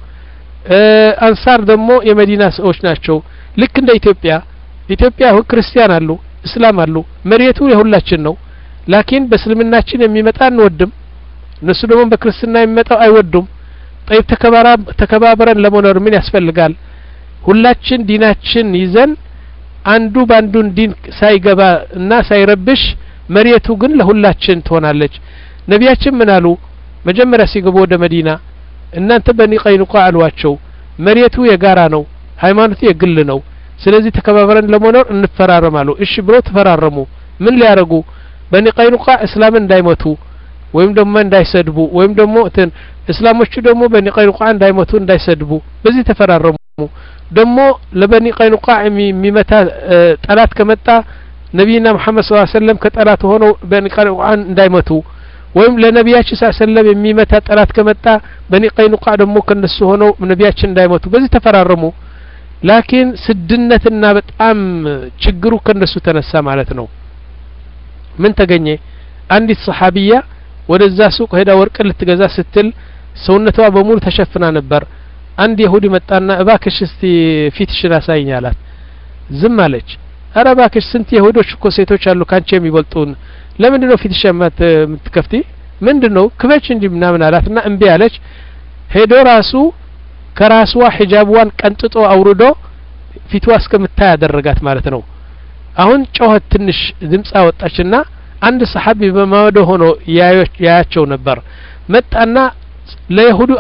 አንሳር ደግሞ የመዲና ሰዎች ናቸው ልክ እንደ ኢትዮጵያ ኢትዮጵያ ክርስቲያን አሉ እስላም አሉ መሬቱ የሁላችን ነው ላኪን በእስልምናችን የሚመጣ አንወድም እነሱ ደግሞ በክርስትና የሚመጣው አይወዱም ጠይብ ተከባብረን ለመኖር ምን ያስፈልጋል ሁላችን ዲናችን ይዘን አንዱ በአንዱን ዲን ሳይገባ እና ሳይረብሽ መሬቱ ግን ለሁላችን ትሆናለች ነቢያችን ምን አሉ መጀመሪያ ሲገቡ ወደ መዲና እናንተ በኒ ቀይኑቃ አሏቸው መሬቱ የጋራ ነው ሃይማኖቱ የግል ነው ስለዚህ ተከባብረን ለመኖር እንፈራረማሉ እሺ ብለው ተፈራረሙ ምን ሊያደርጉ በኒ ቀይኑቃ እስላምን እንዳይመቱ ወይም ደግሞ እንዳይሰድቡ ወይም ደግሞ እንትን እስላሞቹ ደግሞ በኒ ቀይኑቃ እንዳይመቱ እንዳይሰድቡ በዚህ ተፈራረሙ ደግሞ ለበኒ ቀይኑቃ የሚመታ ጠላት ከመጣ ነቢይና መሐመድ ስ ሰለም ከጠላት ሆነው በኒ ቀይኑቃን እንዳይመቱ ወይም ለነቢያችን ስ ሰለም የሚመታ ጠላት ከመጣ በኒ ቀይኑቃ ደግሞ ከነሱ ሆነው ነቢያችን እንዳይመቱ በዚህ ተፈራረሙ ላኪን ስድነትና በጣም ችግሩ ከነሱ ተነሳ ማለት ነው ምን ተገኘ አንዲት ሰሓቢያ ወደዛ ሱቅ ሄዳ ወርቅ ልትገዛ ስትል ሰውነቷ በሙሉ ተሸፍና ነበር አንድ የሁዲ መጣና እባክሽ እስቲ ፊትሽን አሳይኝ አላት ዝም አለች አረ እባክሽ ስንት የሁዶች እኮ ሴቶች አሉ ካንቺ የሚበልጡን ለምንድን ነው ፊትሽ የምትከፍቲ ምንድን ነው ክበች እንጂ ምናምን አላትና እምቢ አለች ሄዶ ራሱ ከራስዋ ሒጃብዋን ቀንጥጦ አውርዶ ፊትዋ እስከምታይ ያደረጋት ማለት ነው አሁን ጮኸት ትንሽ ድምፅ አወጣችና አንድ ሰሓቢ በማወደ ሆኖ ያያቸው ነበር መጣና ለይሁዱ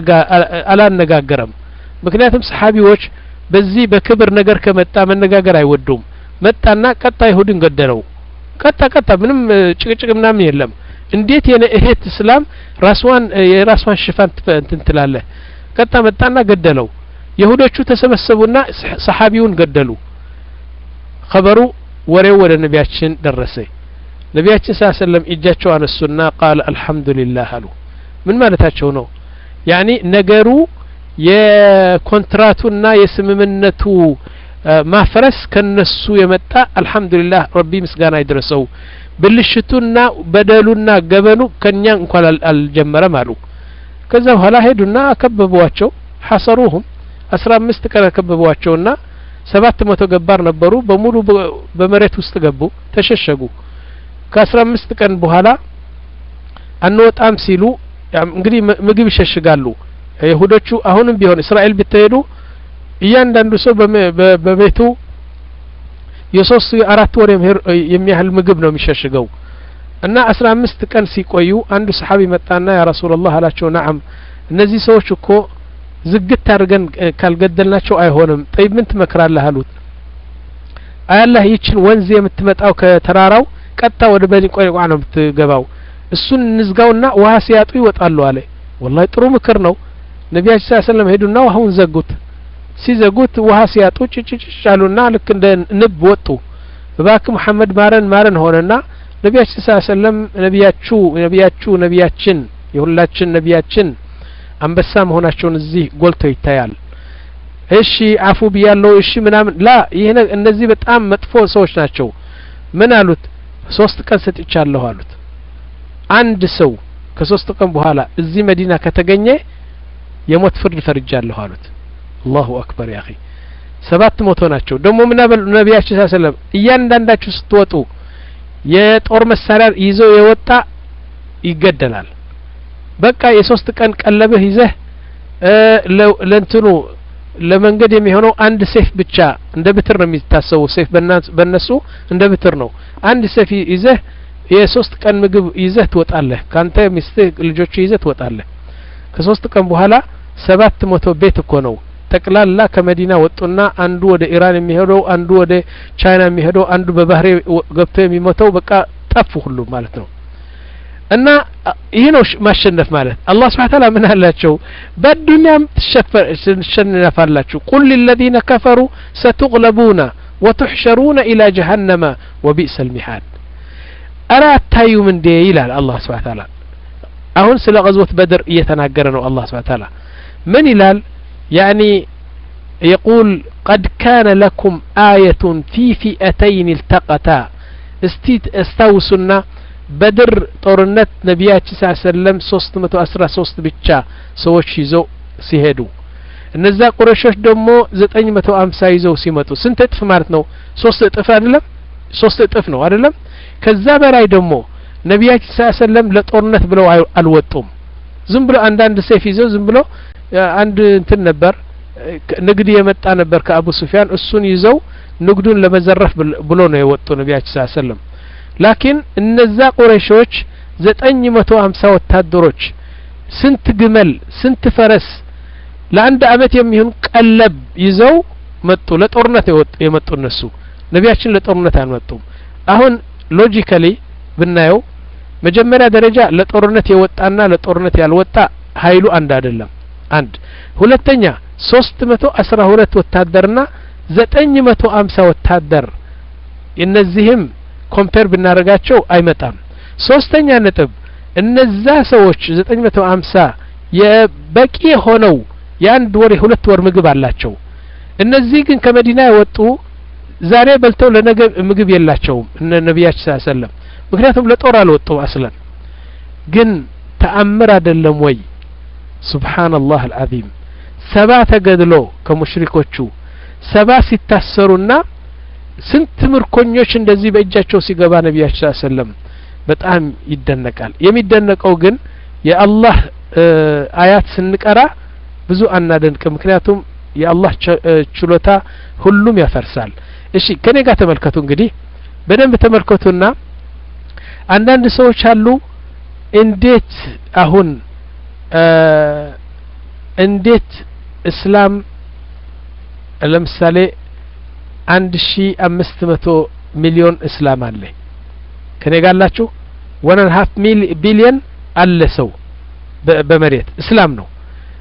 አላነጋገረም ምክንያቱም ሰሓቢዎች በዚህ በክብር ነገር ከመጣ መነጋገር አይወዱም መጣና ቀጣ ይሁድን ገደለው ቀጣ ቀጣ ምንም ጭቅጭቅ ምናምን የለም እንዴት የነ እህት እስላም ራስዋን የራስዋን ሽፋን እንትን ትላለህ ቀጣ መጣና ገደለው የሁዶቹ ተሰበሰቡና ሰሓቢውን ገደሉ ኸበሩ ወሬው ወደ ነቢያችን ደረሰ ነቢያችን ስ ሰለም እጃቸው አነሱና ቃል አልሐምዱሊላህ አሉ ምን ማለታቸው ነው ያኒ ነገሩ የኮንትራቱና የስምምነቱ ማፍረስ ከነሱ የመጣ አልሐምዱሊላህ ረቢ ምስጋና ይድረሰው ብልሽቱና በደሉና ገበኑ ከኛ እንኳን አልጀመረም አሉ ከዛ በኋላ ሄዱና አከበቧቸው ሐሰሩሁም አስራ አምስት ቀን አከበቧቸውና ሰባት መቶ ገባር ነበሩ በሙሉ በመሬት ውስጥ ገቡ ተሸሸጉ ከአስራ አምስት ቀን በኋላ አንወጣም ሲሉ እንግዲህ ምግብ ይሸሽጋሉ ይሁዶቹ አሁንም ቢሆን እስራኤል ብትሄዱ እያንዳንዱ ሰው በቤቱ የሶስት የአራት ወር የሚያህል ምግብ ነው የሚሸሽገው እና አስራ አምስት ቀን ሲቆዩ አንዱ ሰሓቢ መጣና ያ ረሱላላህ አላቸው ናዓም እነዚህ ሰዎች እኮ ዝግት አድርገን ካልገደልናቸው አይሆንም ጠይብ ምን ትመክራለህ አሉት አያላህ ይችን ወንዝ የምትመጣው ከተራራው ቀጥታ ወደ በኒ ቆይቋ ነው የምትገባው እሱን እንዝጋውና ውሀ ሲያጡ ይወጣሉ አለ ወላሂ ጥሩ ምክር ነው ነቢያችን ስ ሰለም ሄዱና ውሀውን ዘጉት ሲዘጉት ውሀ ሲያጡ ጭጭጭጭ አሉና ልክ እንደ ንብ ወጡ እባክ መሐመድ ማረን ማረን ሆነና ነቢያችን ስ ሰለም ነቢያችሁ ነቢያችሁ ነቢያችን የሁላችን ነቢያችን አንበሳ መሆናቸውን እዚህ ጎልቶ ይታያል እሺ አፉ ብያለው እሺ ምናምን ላ ይህ እነዚህ በጣም መጥፎ ሰዎች ናቸው ምን አሉት ሶስት ቀን ሰጥቻለሁ አሉት አንድ ሰው ከሶስት ቀን በኋላ እዚህ መዲና ከተገኘ የሞት ፍርድ ፈርጃለሁ አሉት አላሁ አክበር ያኺ ሰባት መቶ ናቸው ደግሞ ምናበል ነቢያችን ስ ሰለም እያንዳንዳችሁ ስትወጡ የጦር መሳሪያ ይዘው የወጣ ይገደላል በቃ የሶስት ቀን ቀለብህ ይዘህ ለእንትኑ ለመንገድ የሚሆነው አንድ ሴፍ ብቻ እንደ ብትር ነው የሚታሰቡ ሴፍ በእነሱ እንደ ብትር ነው አንድ ሴፍ ይዘህ የሶስት ቀን ምግብ ይዘህ ትወጣለህ ካንተ ሚስትህ ልጆቹ ይዘህ ትወጣለህ ከሶስት ቀን በኋላ ሰባት መቶ ቤት እኮ ነው ጠቅላላ ከመዲና ወጡና አንዱ ወደ ኢራን የሚሄደው አንዱ ወደ ቻይና የሚሄደው አንዱ በባህሬ ገብቶ የሚሞተው በቃ ጠፉ ሁሉ ማለት ነው እና ይህ ነው ማሸነፍ ማለት አላህ ስብሓን ታላ ምን አላቸው በዱንያም ትሸነፋላችሁ ቁል ሊለዚነ ከፈሩ ሰቱቅለቡና ወትሕሸሩነ ኢላ ጀሀነመ ወቢእሰ ልሚሓድ አረ አታዩም እንዴ ይላል አላህ ስብሓን ታላ አሁን ስለ ቀዝወት በድር እየተናገረ ነው አላህ ስብሓን ታላ ምን ይላል ያኒ يقول قد كان لكم آية في فئتين التقتا استيت استوسنا በድር ጦርነት ነቢያችን ስ ሰለም ሶስት መቶ አስራ ሶስት ብቻ ሰዎች ይዘው ሲሄዱ እነዛ ቁረሾች ደግሞ ዘጠኝ መቶ አምሳ ይዘው ሲመጡ ስንት እጥፍ ማለት ነው ሶስት እጥፍ አይደለም ሶስት እጥፍ ነው አይደለም ከዛ በላይ ደግሞ ነቢያችን ስ ሰለም ለጦርነት ብለው አልወጡም ዝም ብሎ አንዳንድ ሴፍ ይዘው ዝም ብሎ አንድ እንትን ነበር ንግድ የመጣ ነበር ከአቡ ሱፊያን እሱን ይዘው ንግዱን ለመዘረፍ ብሎ ነው የወጡ ነቢያችን ስ ሰለም ላኪን እነዛ ቁረሾች ዘጠኝ መቶ ሀምሳ ወታደሮች ስንት ግመል ስንት ፈረስ ለአንድ አመት የሚሆን ቀለብ ይዘው መጡ ለጦርነት የመጡ እነሱ ነቢያችን ለጦርነት አልመጡም አሁን ሎጂካሊ ብናየው መጀመሪያ ደረጃ ለጦርነት የወጣና ለጦርነት ያልወጣ ሀይሉ አንድ አይደለም አንድ ሁለተኛ ሶስት መቶ አስራ ሁለት ወታደርና ዘጠኝ መቶ አምሳ ወታደር እነዚህም ኮምፔር ብናደርጋቸው አይመጣም ሶስተኛ ነጥብ እነዛ ሰዎች ዘጠኝ መቶ አምሳ የበቂ ሆነው የአንድ ወር የሁለት ወር ምግብ አላቸው እነዚህ ግን ከመዲና የወጡ ዛሬ በልተው ለነገ ምግብ የላቸውም እነ ነቢያችን ስ ሰለም ምክንያቱም ለጦር አልወጡም አስለን ግን ተአምር አይደለም ወይ ሱብሓነላህ አልዓዚም ሰባ ተገድሎ ከሙሽሪኮቹ ሰባ ሲታሰሩና ስንት ምርኮኞች እንደዚህ በእጃቸው ሲገባ ነቢያችን ስ ሰለም በጣም ይደነቃል የሚደነቀው ግን የአላህ አያት ስንቀራ ብዙ አናደንቅም ምክንያቱም የአላህ ችሎታ ሁሉም ያፈርሳል እሺ ከኔ ጋር ተመልከቱ እንግዲህ በደንብ ተመልከቱና አንዳንድ ሰዎች አሉ እንዴት አሁን እንዴት እስላም ለምሳሌ አንድ ሺ አምስት መቶ ሚሊዮን እስላም አለ ከኔ ጋር አላችሁ ወን ሀፍ ቢሊየን አለ ሰው በመሬት እስላም ነው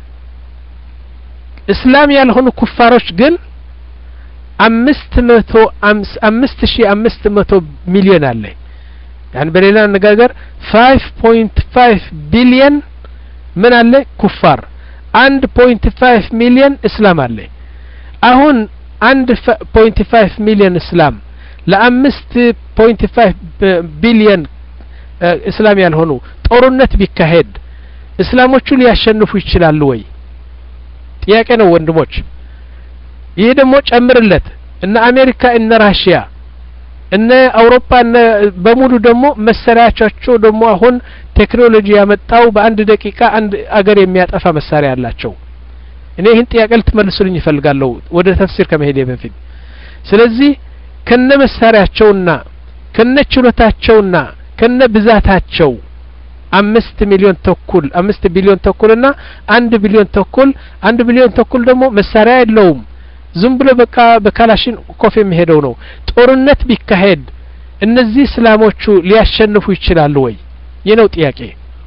እስላም ያልሆኑ ኩፋሮች ግን አምስት መቶ አምስት ሺ አምስት መቶ ሚሊዮን አለ ያን በሌላ አነጋገር ፋይቭ ፖይንት ፋይቭ ቢሊየን ምን አለ ኩፋር አንድ ፖይንት ፋይቭ ሚሊየን እስላም አለ አሁን አንድ ፖይንት ፋይቭ ሚሊየን እስላም ለአምስት ፖይንት ፋይቭ ቢሊየን እስላም ያልሆኑ ጦርነት ቢካሄድ እስላሞቹ ሊያሸንፉ ይችላሉ ወይ ጥያቄ ነው ወንድሞች ይህ ደግሞ ጨምርለት እነ አሜሪካ እነ ራሽያ እነ አውሮፓ እነ በሙሉ ደግሞ መሳሪያቸው ደግሞ አሁን ቴክኖሎጂ ያመጣው በአንድ ደቂቃ አንድ አገር የሚያጠፋ መሳሪያ አላቸው እኔ ይህን ጥያቄ ልትመልሱልኝ ይፈልጋለሁ ወደ ተፍሲር ከመሄድ በፊት ስለዚህ ከነ መሳሪያቸውና ከነ ችሎታቸውና ከነ ብዛታቸው አምስት ሚሊዮን ተኩል አምስት ቢሊዮን ተኩልና አንድ ቢሊዮን ተኩል አንድ ቢሊዮን ተኩል ደግሞ መሳሪያ የለውም ዝም ብሎ በቃ በካላሽን ኮፍ የሚሄደው ነው ጦርነት ቢካሄድ እነዚህ እስላሞቹ ሊያሸንፉ ይችላሉ ወይ ይህ ነው ጥያቄ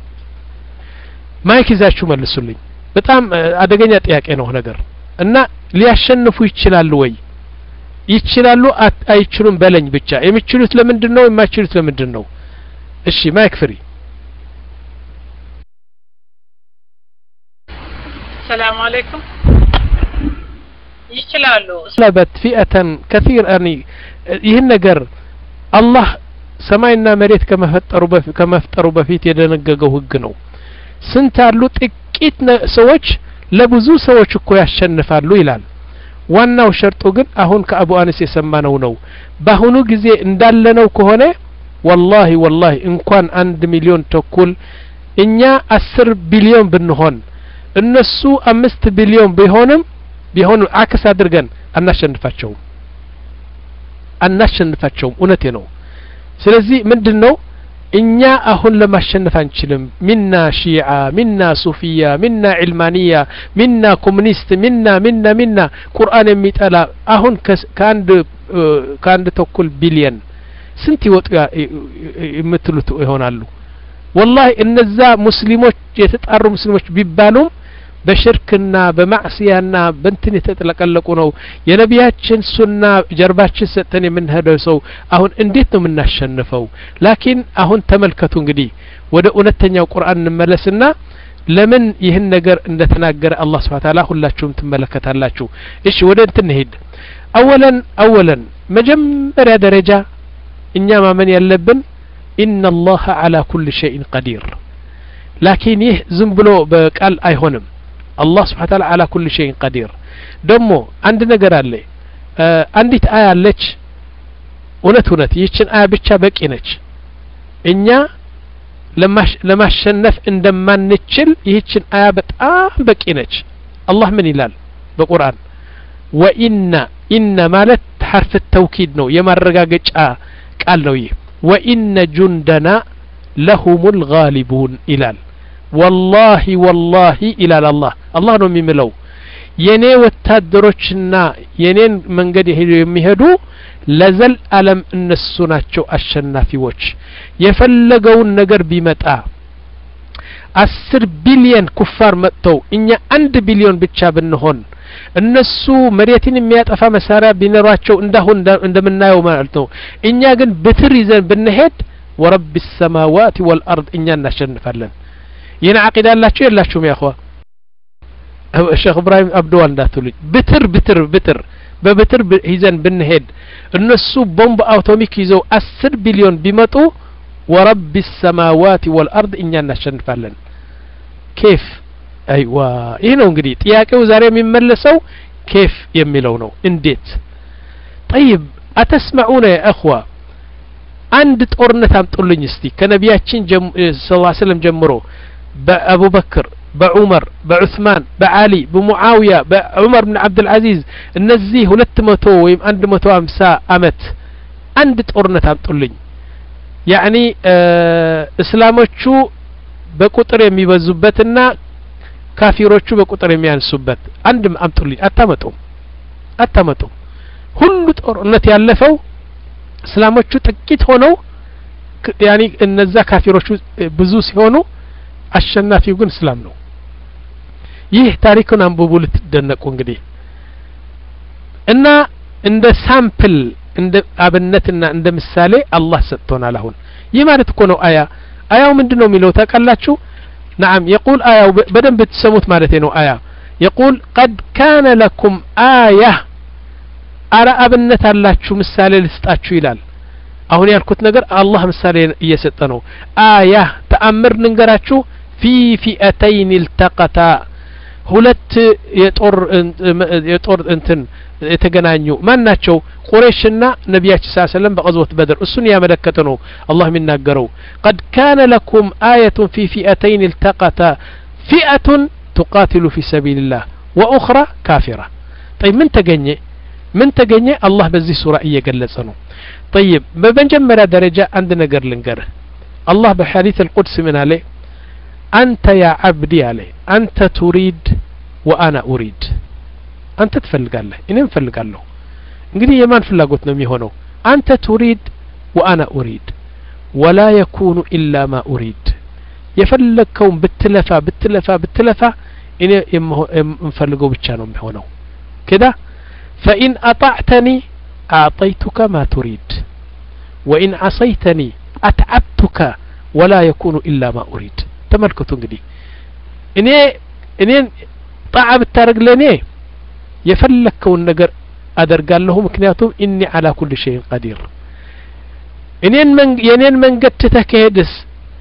ማይክ ይዛችሁ መልሱልኝ በጣም አደገኛ ጥያቄ ነው ነገር እና ሊያሸንፉ ይችላሉ ወይ ይችላሉ አይችሉም በለኝ ብቻ የሚችሉት ለምንድን ነው የማይችሉት ለምንድን ነው እሺ ማይክ ፍሪ ሰላም አለይኩም ይችላሉ ለበት ፊአተን ከቲር አኒ ይህን ነገር አላህ ሰማይና መሬት ከመፈጠሩ በፊት ከመፍጠሩ በፊት የደነገገው ህግ ነው ስንት አሉ ጥቂት ሰዎች ለብዙ ሰዎች እኮ ያሸንፋሉ ይላል ዋናው ሸርጡ ግን አሁን ከአቡ አነስ የሰማነው ነው በአሁኑ ጊዜ እንዳለነው ከሆነ ወላሂ ወላሂ እንኳን አንድ ሚሊዮን ተኩል እኛ አስር ቢሊዮን ብንሆን እነሱ አምስት ቢሊዮን ቢሆንም ቢሆንም አክስ አድርገን አናሸንፋቸውም አናሸንፋቸውም እውነቴ ነው ስለዚህ ምንድን ነው እኛ አሁን ለማሸነፍ አንችልም ሚና ሺዓ ሚና ሱፊያ ሚና ዕልማንያ ሚና ኮሙኒስት ሚና ሚና ሚና ቁርአን የሚጠላ አሁን ከአንድ ከአንድ ተኩል ቢሊየን ስንት ይወጡ የምትሉት ይሆናሉ ወላሂ እነዛ ሙስሊሞች የተጣሩ ሙስሊሞች ቢባሉም በሽርክና በማዕስያና በንትን የተጥለቀለቁ ነው የነቢያችን ሱና ጀርባችን ሰጥተን የምንሄደው ሰው አሁን እንዴት ነው የምናሸንፈው ላኪን አሁን ተመልከቱ እንግዲህ ወደ እውነተኛው ቁርአን እንመለስና ለምን ይህን ነገር እንደተናገረ አላህ ስብሓ ታላ ሁላችሁም ትመለከታላችሁ እሺ ወደ እንትን እንሄድ አወለን አወለን መጀመሪያ ደረጃ እኛ ማመን ያለብን ኢነ አላህ ዓላ ኩል ሸይን ቀዲር ላኪን ይህ ዝም ብሎ በቃል አይሆንም አላህ ስብሓ ታላ ዓላ ኩል ሸይን ቀዲር ደግሞ አንድ ነገር አለ አንዲት አያ አለች እውነት እውነት ይህችን አያ ብቻ በቂ ነች እኛ ለማሸነፍ እንደማንችል ይህችን አያ በጣም በቂ ነች አላህ ምን ይላል በቁርአን ወኢነ ኢነ ማለት ሐርፍ ተውኪድ ነው የማረጋገጫ ቃል ነው ይህ ወኢነ ጁንደና ለሁም ልጋሊቡን ይላል ወላሂ ወላሂ ይላል አላህ አላህ ነው የሚምለው የኔ ወታደሮችና የኔን መንገድ የሚሄዱ ለዘል አለም እነሱ ናቸው አሸናፊዎች የፈለገውን ነገር ቢመጣ አስር ቢሊየን ኩፋር መጥተው እኛ አንድ ቢሊዮን ብቻ ብንሆን እነሱ መሬትን የሚያጠፋ መሳሪያ ቢኖራቸው እንዳሁን እንደምናየው ማለት ነው እኛ ግን ብትር ይዘን ብንሄድ ወረብ ሰማዋት ወልአርድ እኛ እናሸንፋለን ይህን አቂዳ ያላችሁ የላችሁም ያኸዋ ሼክ እብራሂም አብደዋል እንዳትሉኝ ብትር ብትር ብትር በብትር ይዘን ብንሄድ እነሱ ቦምብ አውቶሚክ ይዘው አስር ቢሊዮን ቢመጡ ወረብ ሰማዋት ወልአርድ እኛ እናሸንፋለን ኬፍ አይዋ ይህ ነው እንግዲህ ጥያቄው ዛሬ የሚመለሰው ኬፍ የሚለው ነው እንዴት ጠይብ አተስማዑነ ያ እኽዋ አንድ ጦርነት አምጡልኝ እስቲ ከነቢያችን ስ ሰለም ጀምሮ በአቡበክር በዑመር በዑስማን በዓሊ በሙዓውያ በዑመር ብን ዓብድልዓዚዝ እነዚህ ሁለት መቶ ወይም አንድ መቶ ሀምሳ አመት አንድ ጦርነት አምጡልኝ ያዕኒ እስላሞቹ በቁጥር የሚበዙበትና ካፊሮቹ በቁጥር የሚያንሱበት አንድ አምጡልኝ አታመጡም አታመጡም ሁሉ ጦርነት ያለፈው እስላሞቹ ጥቂት ሆነው ያኒ እነዛ ካፊሮቹ ብዙ ሲሆኑ አሸናፊው ግን እስላም ነው ይህ ታሪኩን አንብቡ ልትደነቁ እንግዲህ እና እንደ ሳምፕል እንደ አብነትና እንደ ምሳሌ አላህ ሰጥቶናል አሁን ይህ ማለት እኮ ነው አያ አያው ምንድን ነው የሚለው ታውቃላችሁ نعم يقول آية بدن بتسموت مالتين آية يقول قد كان لكم آية أرى أبنت اللاتشو مسالي لستاتشو ይላል አሁን ያልኩት ነገር አላህ ምሳሌ እየሰጠ ነው አያ ተአምር ንንገራችሁ ፊ ፊአተይን iltaqታ ሁለት የጦር የጦር እንትን የተገናኙ ማን ናቸው ቁረይሽና ነቢያችን ስ ሰለም በቀዝወት በድር እሱን ያመለከተ ነው አላህ የሚናገረው ቀድ ካነ ለኩም አየቱን ፊ ፊአተይን التقتا ፊአة تقاتل في سبيل الله وأخرى كافرة طيب من ተገኘ ምን ተገኘ አላህ በዚህ ሱራ እየገለጸ ነው طيب በመጀመሪያ ደረጃ አንድ ነገር ልንገርህ አላህ በሐዲስ القدس ምን አለ አንተ ያ አብዲ አለ አንተ ቱሪድ ወአና ኡሪድ አንተ ትፈልጋለህ እኔም እፈልጋለሁ እንግዲህ የማን ፍላጎት ነው የሚሆነው አንተ ቱሪድ ወአና ኡሪድ ወላ የኩኑ ኢላ ማ ኡሪድ የፈለግከውን ብትለፋ ብትለፋ ብትለፋ እኔ የምፈልገው ብቻ ነው የሚሆነው كده فإن أطعتني أعطيتك ما تريد وإن عصيتني أتعبتك ولا يكون إلا ما أريد ተመልከቱ እንግዲህ እኔ እኔን ጣዓ ብታደረግ ለእኔ የፈለግከውን ነገር አደርጋለሁ ምክንያቱም እኒ አላ ኩል ሸይን ቀዲር እኔን የእኔን መንገድ ትተህ ከሄድስ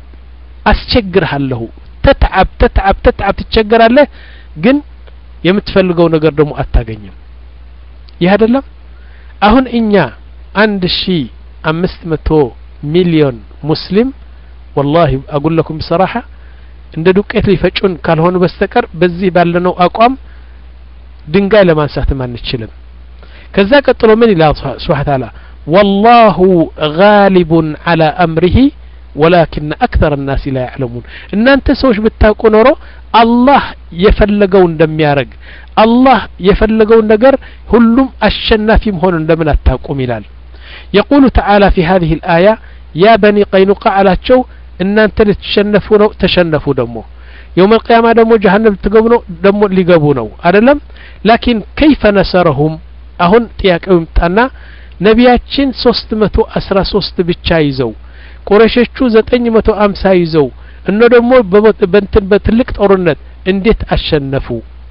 አስቸግርሃለሁ ተትዓብ ተትዓብ ተትዓብ ትቸገራለህ ግን የምትፈልገው ነገር ደግሞ አታገኝም ይህ አይደለም አሁን እኛ አንድ ሺ አምስት መቶ ሚሊዮን ሙስሊም ወላሂ አጉለኩም ብሰራሐ እንደ ዱቄት ሊፈጩን ካልሆኑ በስተቀር በዚህ ባለነው አቋም ድንጋይ ለማንሳትም አንችልም ከዛ ቀጥሎ ምን ይላል ስብሓ ታላ ወላሁ ጋሊቡን አላ አምሪሂ ወላኪን አክተር ናሲ ላ ያዕለሙን እናንተ ሰዎች ብታውቁ ኖሮ አላህ የፈለገው እንደሚያደርግ አላህ የፈለገውን ነገር ሁሉም አሸናፊ መሆን እንደምን አታውቁም ይላል የቁሉ ተዓላ ፊ ሀዚህ ልአያ ያ በኒ ቀይኑቃ አላቸው እናንተ ልትሸነፉ ነው ተሸነፉ ደግሞ የውም አልቅያማ ደግሞ ጀሀነም ልትገቡ ነው ደግሞ ሊገቡ ነው አይደለም ላኪን ከይፈ ነሰረሁም አሁን ጥያቄው ይምጣና ነቢያችን ሶስት መቶ አስራ ሶስት ብቻ ይዘው ቁረሾቹ ዘጠኝ መቶ አምሳ ይዘው እነ ደግሞ በንትን በትልቅ ጦርነት እንዴት አሸነፉ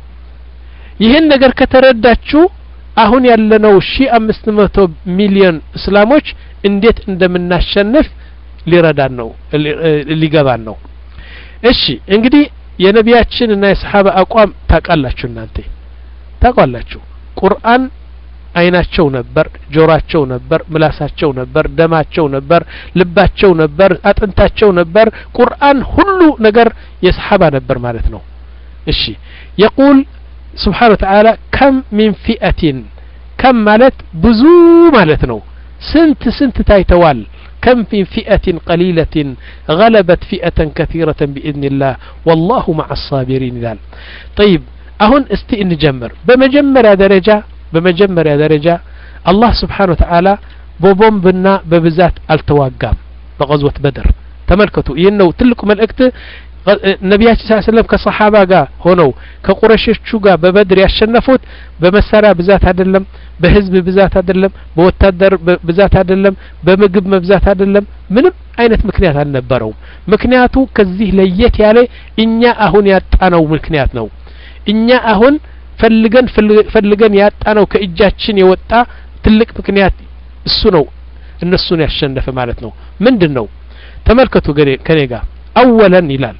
ይህን ነገር ከተረዳችሁ አሁን ያለነው ሺ አምስት መቶ ሚሊዮን እስላሞች እንዴት እንደምናሸንፍ ሊረዳን ነው ሊገባን ነው እሺ እንግዲህ የነቢያችን እና የሰሓባ አቋም ታውቃላችሁ እናንተ ታውቃላችሁ ቁርአን አይናቸው ነበር ጆሮአቸው ነበር ምላሳቸው ነበር ደማቸው ነበር ልባቸው ነበር አጥንታቸው ነበር ቁርአን ሁሉ ነገር የሰሓባ ነበር ማለት ነው እሺ የቁል ስብሓን ወተዓላ ከም ሚን ፊአቲን ከም ማለት ብዙ ማለት ነው ስንት ስንት ታይተዋል كم في فئة قليلة غلبت فئة كثيرة بإذن الله والله مع الصابرين ذال طيب أهون استي نجمر بمجمر درجة بمجمر درجة الله سبحانه وتعالى بوبوم بنا ببزات التواقام بغزوة بدر تملكتوا إنه تلك ملأكت ነቢያችን ስ ሰለም ከሰሓባ ጋር ሆነው ከቁረሾቹ ጋር በበድር ያሸነፉት በመሳሪያ ብዛት አይደለም በህዝብ ብዛት አይደለም በወታደር ብዛት አይደለም በምግብ መብዛት አይደለም ምንም አይነት ምክንያት አልነበረውም ምክንያቱ ከዚህ ለየት ያለ እኛ አሁን ያጣነው ምክንያት ነው እኛ አሁን ፈልገን ፈልገን ያጣነው ከእጃችን የወጣ ትልቅ ምክንያት እሱ ነው እነሱን ያሸነፈ ማለት ነው ምንድን ነው ተመልከቱ ከኔ ጋር አወለን ይላል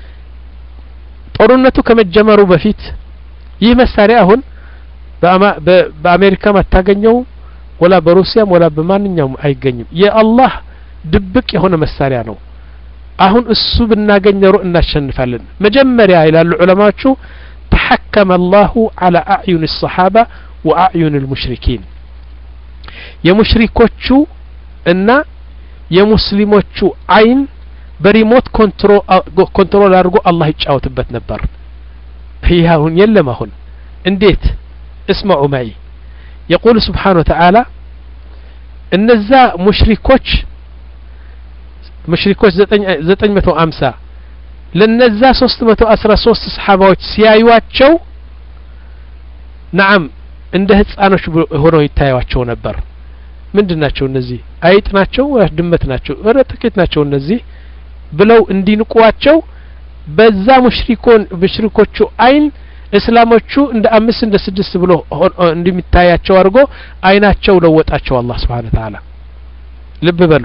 ጦርነቱ ከመጀመሩ በፊት ይህ መሳሪያ አሁን በአሜሪካም አታገኘውም ወላ በሩሲያም ወላ በማንኛውም አይገኝም የአላህ ድብቅ የሆነ መሳሪያ ነው አሁን እሱ ብናገኝ ኖሮ እናሸንፋለን መጀመሪያ ይላሉ ዑለማዎቹ ተሐከመ አላሁ አላ አዕዩን ሰሓባ ወአዕዩን ልሙሽሪኪን የሙሽሪኮቹ እና የሙስሊሞቹ አይን በሪሞት ኮንትሮል አድርጎ አላህ ይጫወትበት ነበር ይህ አሁን የለም አሁን እንዴት እስመዑ ማይ የቁል ስብሓን ወተዓላ እነዛ ሙሽሪኮች ሙሽሪኮች ዘጠኝ መቶ አምሳ ለነዛ ሶስት መቶ አስራ ሶስት ሰሓባዎች ሲያዩዋቸው ነዓም እንደ ህፃኖች ሆነው ይታያቸው ነበር ምንድን ናቸው እነዚህ አይጥ ናቸው ወይስ ድመት ናቸው ረ ጥቂት ናቸው እነዚህ ብለው እንዲንቁዋቸው በዛ ሙሽሪኮን ሙሽሪኮቹ አይን እስላሞቹ እንደ አምስት እንደ ስድስት ብሎ እንደሚታያቸው አድርጎ አይናቸው ለወጣቸው አላህ ስብሓን ተዓላ ልብ በሉ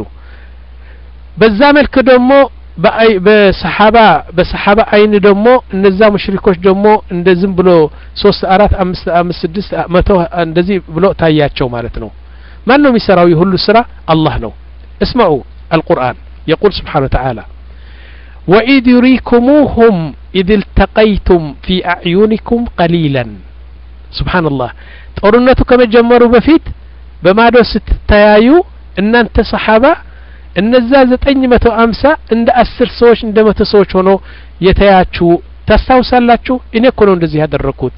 በዛ መልክ ደግሞ በሰሓባ በሰሓባ አይን ደግሞ እነዛ ሙሽሪኮች ደግሞ እንደ ዝም ብሎ ሶስት አራት አምስት አምስት ስድስት መቶ እንደዚህ ብሎ ታያቸው ማለት ነው ማን ነው የሚሰራው የሁሉ ስራ አላህ ነው እስመዑ አልቁርአን يقول سبحانه وتعالى وإذ يريكموهم إذ التقيتم في أعينكم قليلا سبحان الله ጦርነቱ ከመጀመሩ በፊት በማዶ ስትተያዩ እናንተ ሰሓባ እነዛ ዘጠኝ መቶ አምሳ እንደ አስር ሰዎች እንደ መቶ ሰዎች ሆኖ የተያችሁ ታስታውሳላችሁ እኔ እኮ ነው እንደዚህ ያደረግኩት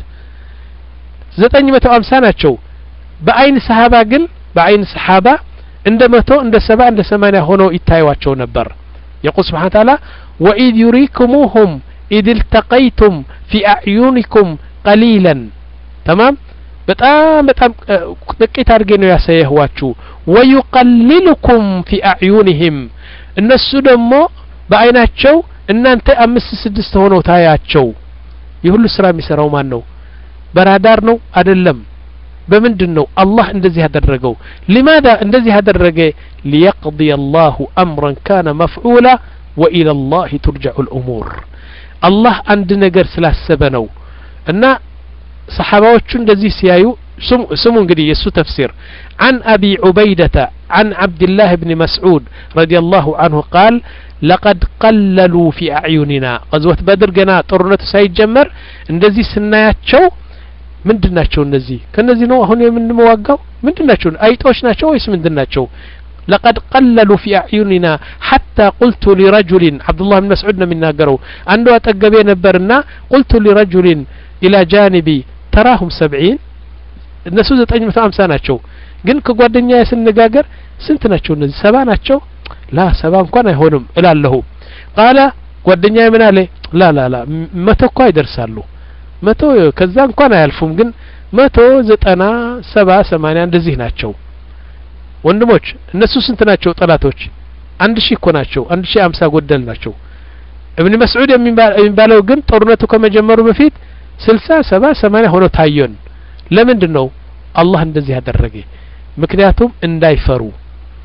ዘጠኝ መቶ አምሳ ናቸው በአይን ሰሓባ ግን በአይን ሰሓባ እንደ መቶ እንደ ሰባ እንደ ሰማኒያ ሆኖ ይታዩዋቸው ነበር የቁል ስብሓን ታላ ወኢድ ዩሪክሙሁም ኢድ التقيتم في أعينكم قليلا تمام በጣም በጣም ጥቂት አድርጌ ነው ያሳየህዋችሁ ወዩቀልሉኩም ፊ አዕዩንህም እነሱ ደግሞ በአይናቸው እናንተ አምስት ስድስት ሆነው ታያቸው የሁሉ ስራ የሚሰራው ማን ነው በራዳር ነው አይደለም በምንድን ነው አላህ እንደዚህ ያደረገው ሊማذا እንደዚህ ያደረገ ሊየቅضي الله أمرا كان مفعولا وإلى الله ترجع الأمور አላህ አንድ ነገር ስላሰበ ነው እና ሰሓባዎቹ እንደዚህ ሲያዩ ስሙ እንግዲህ የእሱ ተፍሲር عن أبي عبيدة عن عبد الله بن مسعود رضي الله عنه قال لقد قللوا في أعيننا غزوة بدر جنا طرنة ሳይጀመር እንደዚህ ስናያቸው ምንድን ናቸው እነዚህ ከነዚህ ነው አሁን የምንመዋጋው ምንድን ናቸው አይጦች ናቸው ወይስ ምንድን ናቸው لقد قللوا في أعيننا حتى قلت لرجل عبد الله بن مسعود من ناقروا عنده أتقبي نبرنا قلت لرجل إلى جانبي تراهم سبعين እነሱ ዘጠኝ መቶ አምሳ ናቸው ግን ከጓደኛ ስንነጋገር ስንት ናቸው እነዚህ ሰባ ናቸው ላ ሰባ እንኳን አይሆንም እላለሁ ቃለ ጓደኛ ምን አለ ላ ላ ላ መቶ እኮ ይደርሳሉ መቶ ከዛ እንኳን አያልፉም ግን መቶ ዘጠና ሰባ ሰማኒያ እንደዚህ ናቸው ወንድሞች እነሱ ስንት ናቸው ጠላቶች አንድ ሺህ እኮ ናቸው አንድ ሺህ አምሳ ጎደል ናቸው እብን መስዑድ የሚባለው ግን ጦርነቱ ከመጀመሩ በፊት ስልሳ ሰባ ሰማኒያ ሆኖ ታየን ለምንድን ነው አላህ እንደዚህ ያደረገ ምክንያቱም እንዳይፈሩ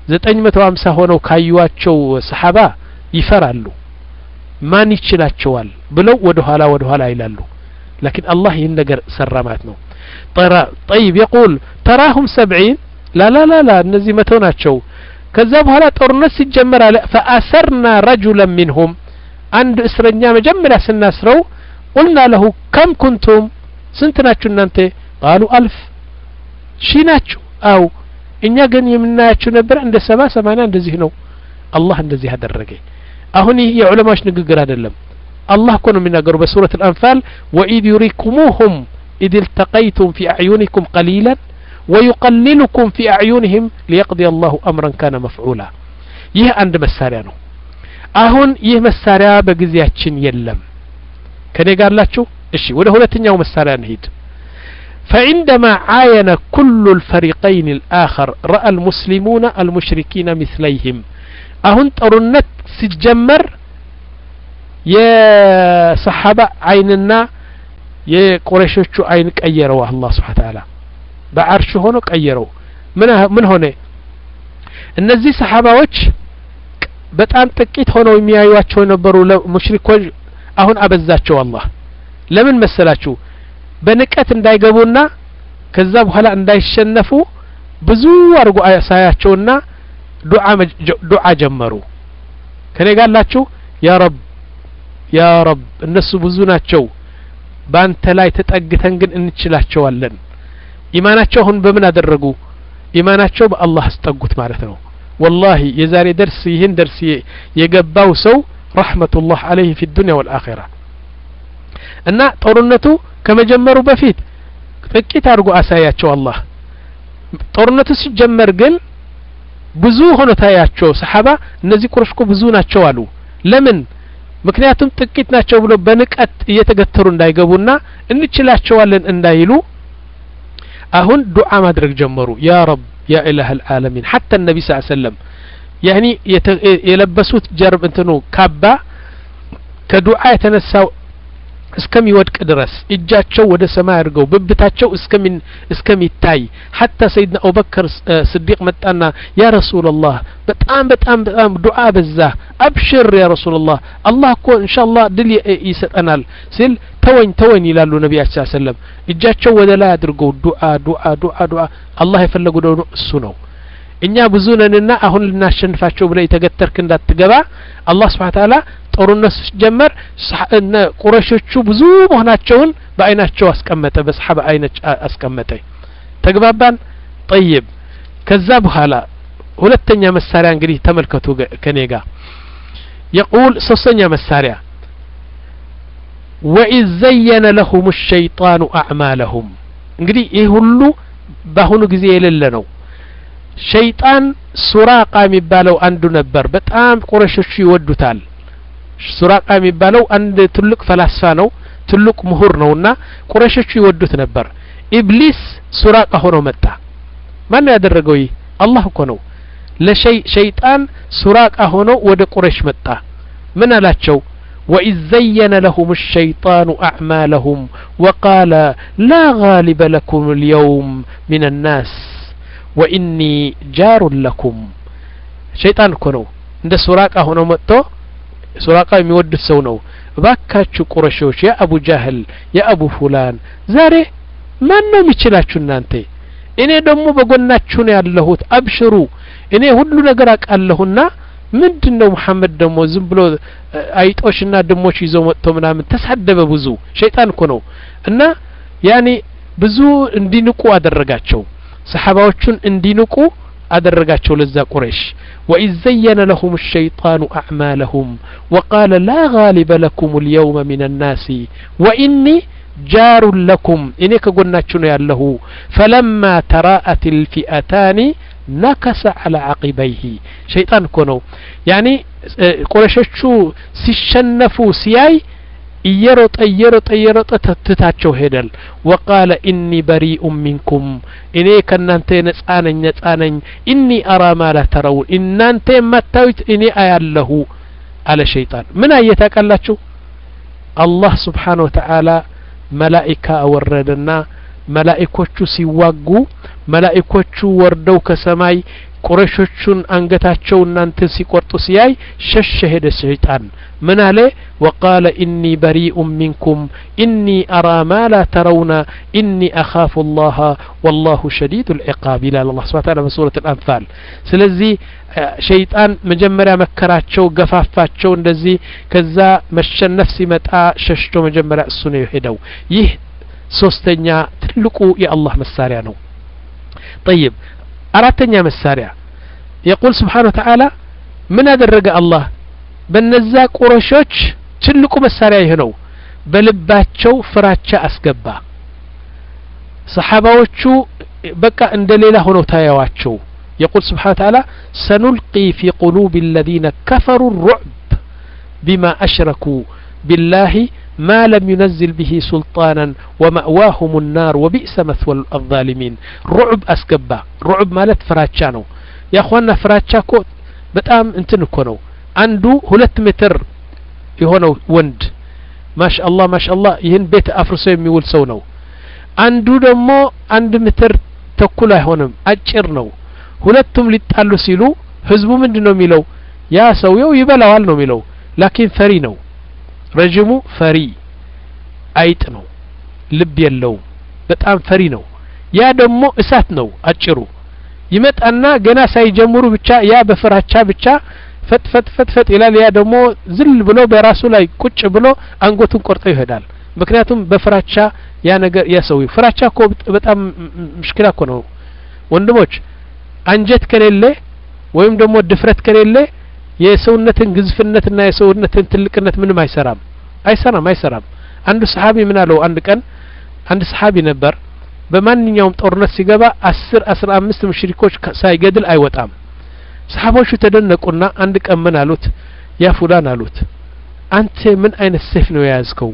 ዘጠኝ መቶ ሀምሳ ሆነው ካዩዋቸው ሰሓባ ይፈራሉ ማን ይችላቸዋል ብለው ወደ ኋላ ወደ ኋላ ይላሉ ላኪን አላህ ይህን ነገር ሰራ ማለት ነው ጠይብ የቁል ተራሁም ሰብዒን ላላላላ እነዚህ መቶ ናቸው ከዛ በኋላ ጦርነት ሲጀመር አለ ፈአሰርና ረጁለን ሚንሁም አንድ እስረኛ መጀመሪያ ስናስረው ቁልና ለሁ ከም ኩንቱም ስንት ናችሁ እናንተ ቃሉ አልፍ ሺ ናችሁ አው እኛ ግን የምናያችሁ ነበር እንደ ሰባ ሰማንያ እንደዚህ ነው አላህ እንደዚህ አደረገ አሁን ይህ የዑለማዎች ንግግር አይደለም አላህ እኮ ነው የሚናገሩ በሱረት አልአንፋል ወኢድ ዩሪኩሙሁም ኢድ التقيتم في أعينكم قليلا ويقللكم في أعينهم ليقضي الله أمرا كان مفعولا ይህ አንድ መሳሪያ ነው አሁን ይህ መሳሪያ በጊዜያችን የለም ከኔ ጋር ላችሁ እሺ ወደ ሁለተኛው መሳሪያ እንሂድ فعندما عاين كل الفريقين الآخر رأى المسلمون المشركين مثليهم أهن طرنت سجمر የሰሓባ አይንና የቁረሾቹ አይን ቀየረው አላህ ስብሓን ታላ በአርሽ ሆኖ ቀየረው ምን ሆነ እነዚህ ሰሓባዎች በጣም ጥቂት ሆነው የሚያዩቸው የነበሩ ሙሽሪኮች አሁን አበዛቸው አላህ ለምን መሰላችሁ በንቀት እንዳይገቡና ከዛ በኋላ እንዳይሸነፉ ብዙ አድርጎ አሳያቸውና ዱዓ ጀመሩ ከኔ ጋላችሁ ያ ረብ ያ ረብ እነሱ ብዙ ናቸው በአንተ ላይ ተጠግተን ግን እንችላቸዋለን ኢማናቸው አሁን በምን አደረጉ ኢማናቸው በአላህ አስጠጉት ማለት ነው ወላሂ የዛሬ ደርስ ይህን ደርስ የገባው ሰው ረሕመቱላህ አለይህ ፊ ዱንያ ወልአኼራ እና ጦርነቱ ከመጀመሩ በፊት ጥቂት አድርጎ አሳያቸው አላህ ጦርነቱ ሲጀመር ግን ብዙ ሆኖ ታያቸው ሰሓባ እነዚህ ቁረሽ እኮ ብዙ ናቸው አሉ ለምን ምክንያቱም ጥቂት ናቸው ብሎ በንቀት እየተገተሩ እንዳይገቡና እንችላቸዋለን እንዳይሉ አሁን ዱዓ ማድረግ ጀመሩ ያ ረብ ያ ኢላህ አልዓለሚን ሐታ ነቢ ስ ሰለም ያኒ የለበሱት ጀርብ እንትኑ ካባ ከዱዓ የተነሳው እስከሚወድቅ ድረስ እጃቸው ወደ ሰማይ አድርገው ብብታቸው እስከሚታይ ሐታ ሰይድና አቡበከር ስዲቅ መጣና ያ ረሱላላህ በጣም በጣም በጣም ዱዓ በዛ አብሽር ያ ረሱላላህ አላህ እኮ እንሻአላህ ድል ይሰጠናል ሲል ተወኝ ተወኝ ይላሉ ነቢያችን ሰለም እጃቸው ወደ ላይ አድርገው ዱዓ ዱዓ ዱዓ ዱዓ አላህ የፈለጉ ደግሞ እሱ ነው እኛ ብዙ ነንና አሁን ልናሸንፋቸው ብለ የተገተርክ እንዳትገባ አላህ ስብሓን ታላ ጦርነት ሲጀመር ቁረሾቹ ብዙ መሆናቸውን በአይናቸው አስቀመጠ በሰሓባ አይነች አስቀመጠ ተግባባን ጠይብ ከዛ በኋላ ሁለተኛ መሳሪያ እንግዲህ ተመልከቱ ከኔ ጋር የቁል ሶስተኛ መሳሪያ ወኢዝ ዘየነ ለሁም ሸይጣኑ አዕማለሁም እንግዲህ ይህ ሁሉ በአሁኑ ጊዜ የሌለ ነው ሸይጣን ሱራቃ የሚባለው አንዱ ነበር በጣም ቁረሾቹ ይወዱታል ሱራቃ የሚባለው አንድ ትልቅ ፈላስፋ ነው ትልቅ ምሁር ነውና ቁረሾቹ ይወዱት ነበር ኢብሊስ ሱራቃ ሆኖ መጣ ማን ያደረገው ይህ አላህ እኮ ነው ለሸይጣን ሱራቃ ሆኖ ወደ ቁረሽ መጣ ምን አላቸው وإذ زين لهم الشيطان أعمالهم وقال لا غالب لكم اليوم من الناس ወኢኒ ጃሩን ለኩም ሸይጣን እኮ ነው እንደ ሱራቃ ሆኖ መጥቶ ሱራቃ የሚወዱት ሰው ነው እባካችሁ ቁረሾች የአቡ ጃህል የአቡ ፉላን ዛሬ ማን ነው የሚችላችሁ እናንተ እኔ ደግሞ በጎናችሁ ነው ያለሁት አብሽሩ እኔ ሁሉ ነገር አውቃለሁና ምንድን ነው መሐመድ ደግሞ ዝም ብሎ አይጦሽና ድሞች ይዞ መጥቶ ምናምን ተሳደበ ብዙ ሸይጣን እኮ ነው እና ያኔ ብዙ እንዲንቁ አደረጋቸው ሰሓባዎቹን እንዲንቁ አደረጋቸው ለዛ ቁረይሽ ወኢዝ ዘየነ ለሁም الሸይጣኑ አዕማለሁም ወቃለ ላ ጋሊበ ለኩም اليوم من الناس ወኢኒ ጃሩ ለኩም እኔ ከጎናችሁ ነው ያለሁ ፈለማ ተራአት الፊአታኒ ነከሰ على عقبيه ሸይጣን እኮ ነው ያኒ ቁረሾቹ ሲሸነፉ ሲያይ እየሮጠ እየሮጠ እየሮጠ ትታቸው ሄደል ወቃለ ኢኒ በሪኡ ሚንኩም እኔ ከእናንተ ነጻ ነኝ ነጻ ነኝ ኢኒ አራ ማ ላ ተረውን እናንተ የማታዩት እኔ አያለሁ አለ ሸይጣን ምን አየ ታውቃላችሁ አላህ ስብሓን ወተዓላ መላኢካ አወረደና መላኢኮቹ ሲዋጉ መላኢኮቹ ወርደው ከሰማይ ቁረሾቹን አንገታቸው እናንተን ሲቆርጡ ሲያይ ሸሸ ሄደ ሸይጣን ምን አለ ወቃለ ኢኒ በሪኡ ሚንኩም ኢኒ አራ ማ ላ ተረውና ኢኒ አኻፉ ላሀ ወላሁ ሸዲዱ ልዕቃብ ይላል አላ ስብን ታላ በሱረት ልአንፋል ስለዚህ ሸይጣን መጀመሪያ መከራቸው ገፋፋቸው እንደዚህ ከዛ መሸነፍ ሲመጣ ሸሽቶ መጀመሪያ እሱ ነው የሄደው ይህ ሶስተኛ ትልቁ የአላህ መሳሪያ ነው ጠይብ አራተኛ መሳሪያ የቁል ስብሓን ወተዓላ ምን አደረገ አላህ በነዛ ቁረሾች ትልቁ መሳሪያ ይህ ነው በልባቸው ፍራቻ አስገባ ሰሓባዎቹ በቃ እንደ ሌላ ሆነው ታያዋቸው يقول سبحانه وتعالى سنلقي في قلوب الذين كفروا الرعب بما أشركوا بالله ما لم ينزل به سلطانا ومأواهم النار وبئس مثوى الظالمين رعب أسكبا رعب مالت فراتشانو يا أخوانا فراتشاكو በጣም እንትን እኮ ነው አንዱ ሁለት ሜትር የሆነው ወንድ ማሻአላህ ማሻአላህ ይህን ቤት አፍርሶ የሚውል ሰው ነው አንዱ ደግሞ አንድ ሜትር ተኩል አይሆንም አጭር ነው ሁለቱም ሊጣሉ ሲሉ ህዝቡ ምንድን ነው የሚለው ያ ሰውየው ይበላዋል ነው የሚለው ላኪን ፈሪ ነው ረዥሙ ፈሪ አይጥ ነው ልብ የለውም በጣም ፈሪ ነው ያ ደግሞ እሳት ነው አጭሩ ይመጣና ገና ሳይጀምሩ ብቻ ያ በፍራቻ ብቻ ፈጥ ፈጥ ፈጥ ፈጥ ይላል ያ ደግሞ ዝል ብሎ በራሱ ላይ ቁጭ ብሎ አንጎቱን ቆርጦ ይሄዳል ምክንያቱም በፍራቻ ያ ነገር ያ ሰውየው ፍራቻ እኮ በጣም ምሽክላ እኮ ነው ወንድሞች አንጀት ከሌለ ወይም ደግሞ ድፍረት ከሌለ የሰውነትን ግዝፍነትና የሰውነትን ትልቅነት ምንም አይሰራም አይሰራም አይሰራም አንዱ ሰሓቢ ምን አለው አንድ ቀን አንድ ሰሓቢ ነበር በማንኛውም ጦርነት ሲገባ አስር አስራ አምስት ሙሽሪኮች ሳይገድል አይወጣም ሰሓቦቹ ተደነቁና አንድ ቀን ምን አሉት ያ ፉላን አሉት አንተ ምን አይነት ሰይፍ ነው የያዝከው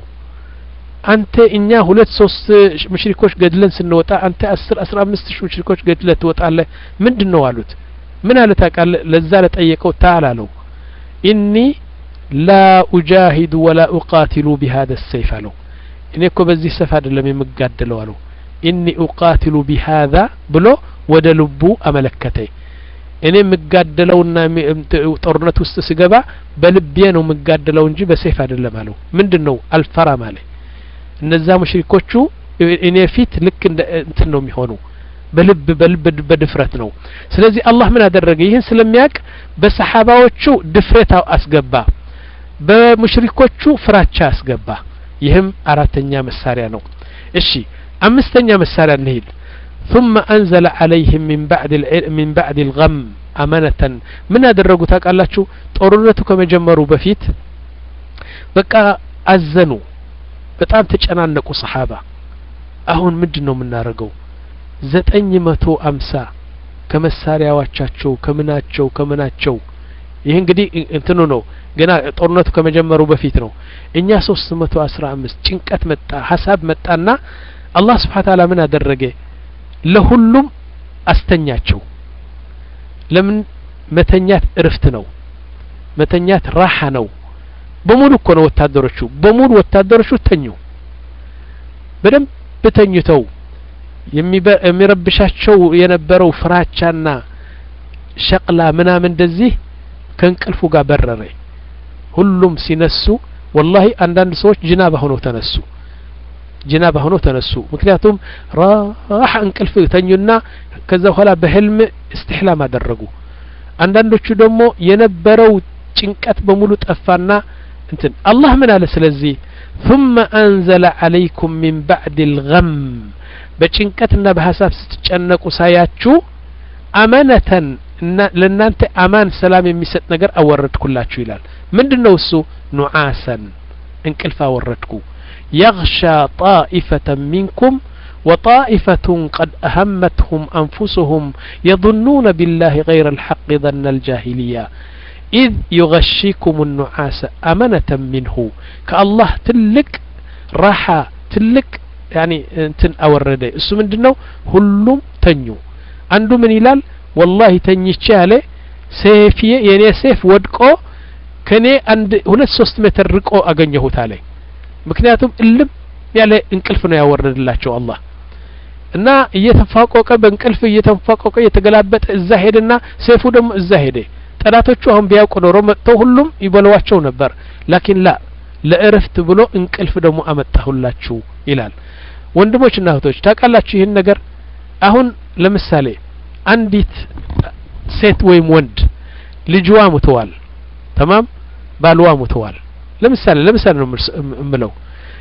አንተ እኛ ሁለት ሶስት ሙሽሪኮች ገድለን ስንወጣ አንተ አስር አስራ አምስት ሺህ ሙሽሪኮች ገድለህ ትወጣለህ ምንድን ነው አሉት ምን አለ ታውቃለህ ለዛ ለጠየቀው ታል አለው ኢኒ ላ ኡጃሂዱ ወላ ኡቃትሉ ቢሃذا الሰይፍ አለው እኔ እኮ በዚህ ሰፍ አይደለም የምጋደለው አለው ኢኒ ኡቃትሉ ቢሃذا ብሎ ወደ ልቡ አመለከተኝ እኔ የምጋደለውና ጦርነት ውስጥ ስገባ በልቤ ነው የምጋደለው እንጂ በሰይፍ አይደለም አለው ምንድን ነው አልፈራም አለ እነዛ ሙሽሪኮቹ እኔ ፊት ልክ እንደ እንትን ነው የሚሆኑ በልብ በልብ በድፍረት ነው ስለዚህ አላህ ምን አደረገ ይህን ስለሚያውቅ በሰሓባዎቹ ድፍረት አስገባ በሙሽሪኮቹ ፍራቻ አስገባ ይህም አራተኛ መሳሪያ ነው እሺ አምስተኛ መሳሪያ እንሂድ ثم أنزل عليهم من بعد من بعد الغم أمانة من أدرجوا تقالاتشو ጦርነቱ ከመጀመሩ በፊት በቃ አዘኑ በጣም ተጨናነቁ ሰሓባ አሁን ምንድን ነው የምናደርገው ዘጠኝ መቶ አምሳ ከመሳሪያዎቻቸው ከምናቸው ከምናቸው ይህ እንግዲህ እንትኑ ነው ገና ጦርነቱ ከመጀመሩ በፊት ነው እኛ ሶስት መቶ አስራ አምስት ጭንቀት መጣ ሀሳብ መጣና አላህ ስብሓን ታላ ምን አደረገ ለሁሉም አስተኛቸው ለምን መተኛት እርፍት ነው መተኛት ራሓ ነው በሙሉ እኮ ነው ወታደሮቹ በሙሉ ወታደሮቹ ተኙ በደንብ ተኝተው የሚረብሻቸው የነበረው ፍራቻና ሸቅላ ምናምን እንደዚህ ከእንቅልፉ ጋር በረረ ሁሉም ሲነሱ ወላሂ አንዳንድ ሰዎች ጅናባ ሆነው ተነሱ ጅናባ ሆነው ተነሱ ምክንያቱም ራህ እንቅልፍ ተኙና ከዛ በኋላ በህልም እስትሕላም አደረጉ አንዳንዶቹ ደግሞ የነበረው ጭንቀት በሙሉ ጠፋና እንትን አላህ ምን አለ ስለዚህ ثم أنزل عليكم من بعد الغم በጭንቀትና በሀሳብ ስትጨነቁ ሳያችሁ አመነተን ለእናንተ አማን ሰላም የሚሰጥ ነገር አወረድኩላችሁ ይላል ምንድን ነው እሱ ኑዓሰን እንቅልፍ አወረድኩ يغشى طائفة منكم وطائفة قد أهمتهم أنفسهم يظنون بالله غير الحق ظن الجاهلية إذ يغشيكم النعاس أمنة منه كالله تلك راحة تلك يعني انتن أورده اسو من دنو هلوم تنيو عنده من إلال والله تنيشي عليه سيفي يعني سيف ودقو ከኔ አንድ ሁለት ሶስት ሜትር ርቆ አገኘሁት አለኝ ምክንያቱም እልም ያለ እንቅልፍ ነው ያወረድላቸው አላህ እና እየተፋቆቀ በእንቅልፍ እየተፋቆቀ እየተገላበጠ እዛ ሄደና ሰይፉ ደግሞ እዛ ሄደ ጠላቶቹ አሁን ቢያውቁ ኖሮ መጥተው ሁሉም ይበለዋቸው ነበር ላኪን ላ ለእረፍት ብሎ እንቅልፍ ደግሞ አመጣሁላችሁ ይላል ወንድሞችና እህቶች ታውቃላችሁ ይህን ነገር አሁን ለምሳሌ አንዲት ሴት ወይም ወንድ ልጅዋ ሙተዋል ተማም ባልዋ ሙተዋል ለምሳሌ ለምሳሌ ነው የምለው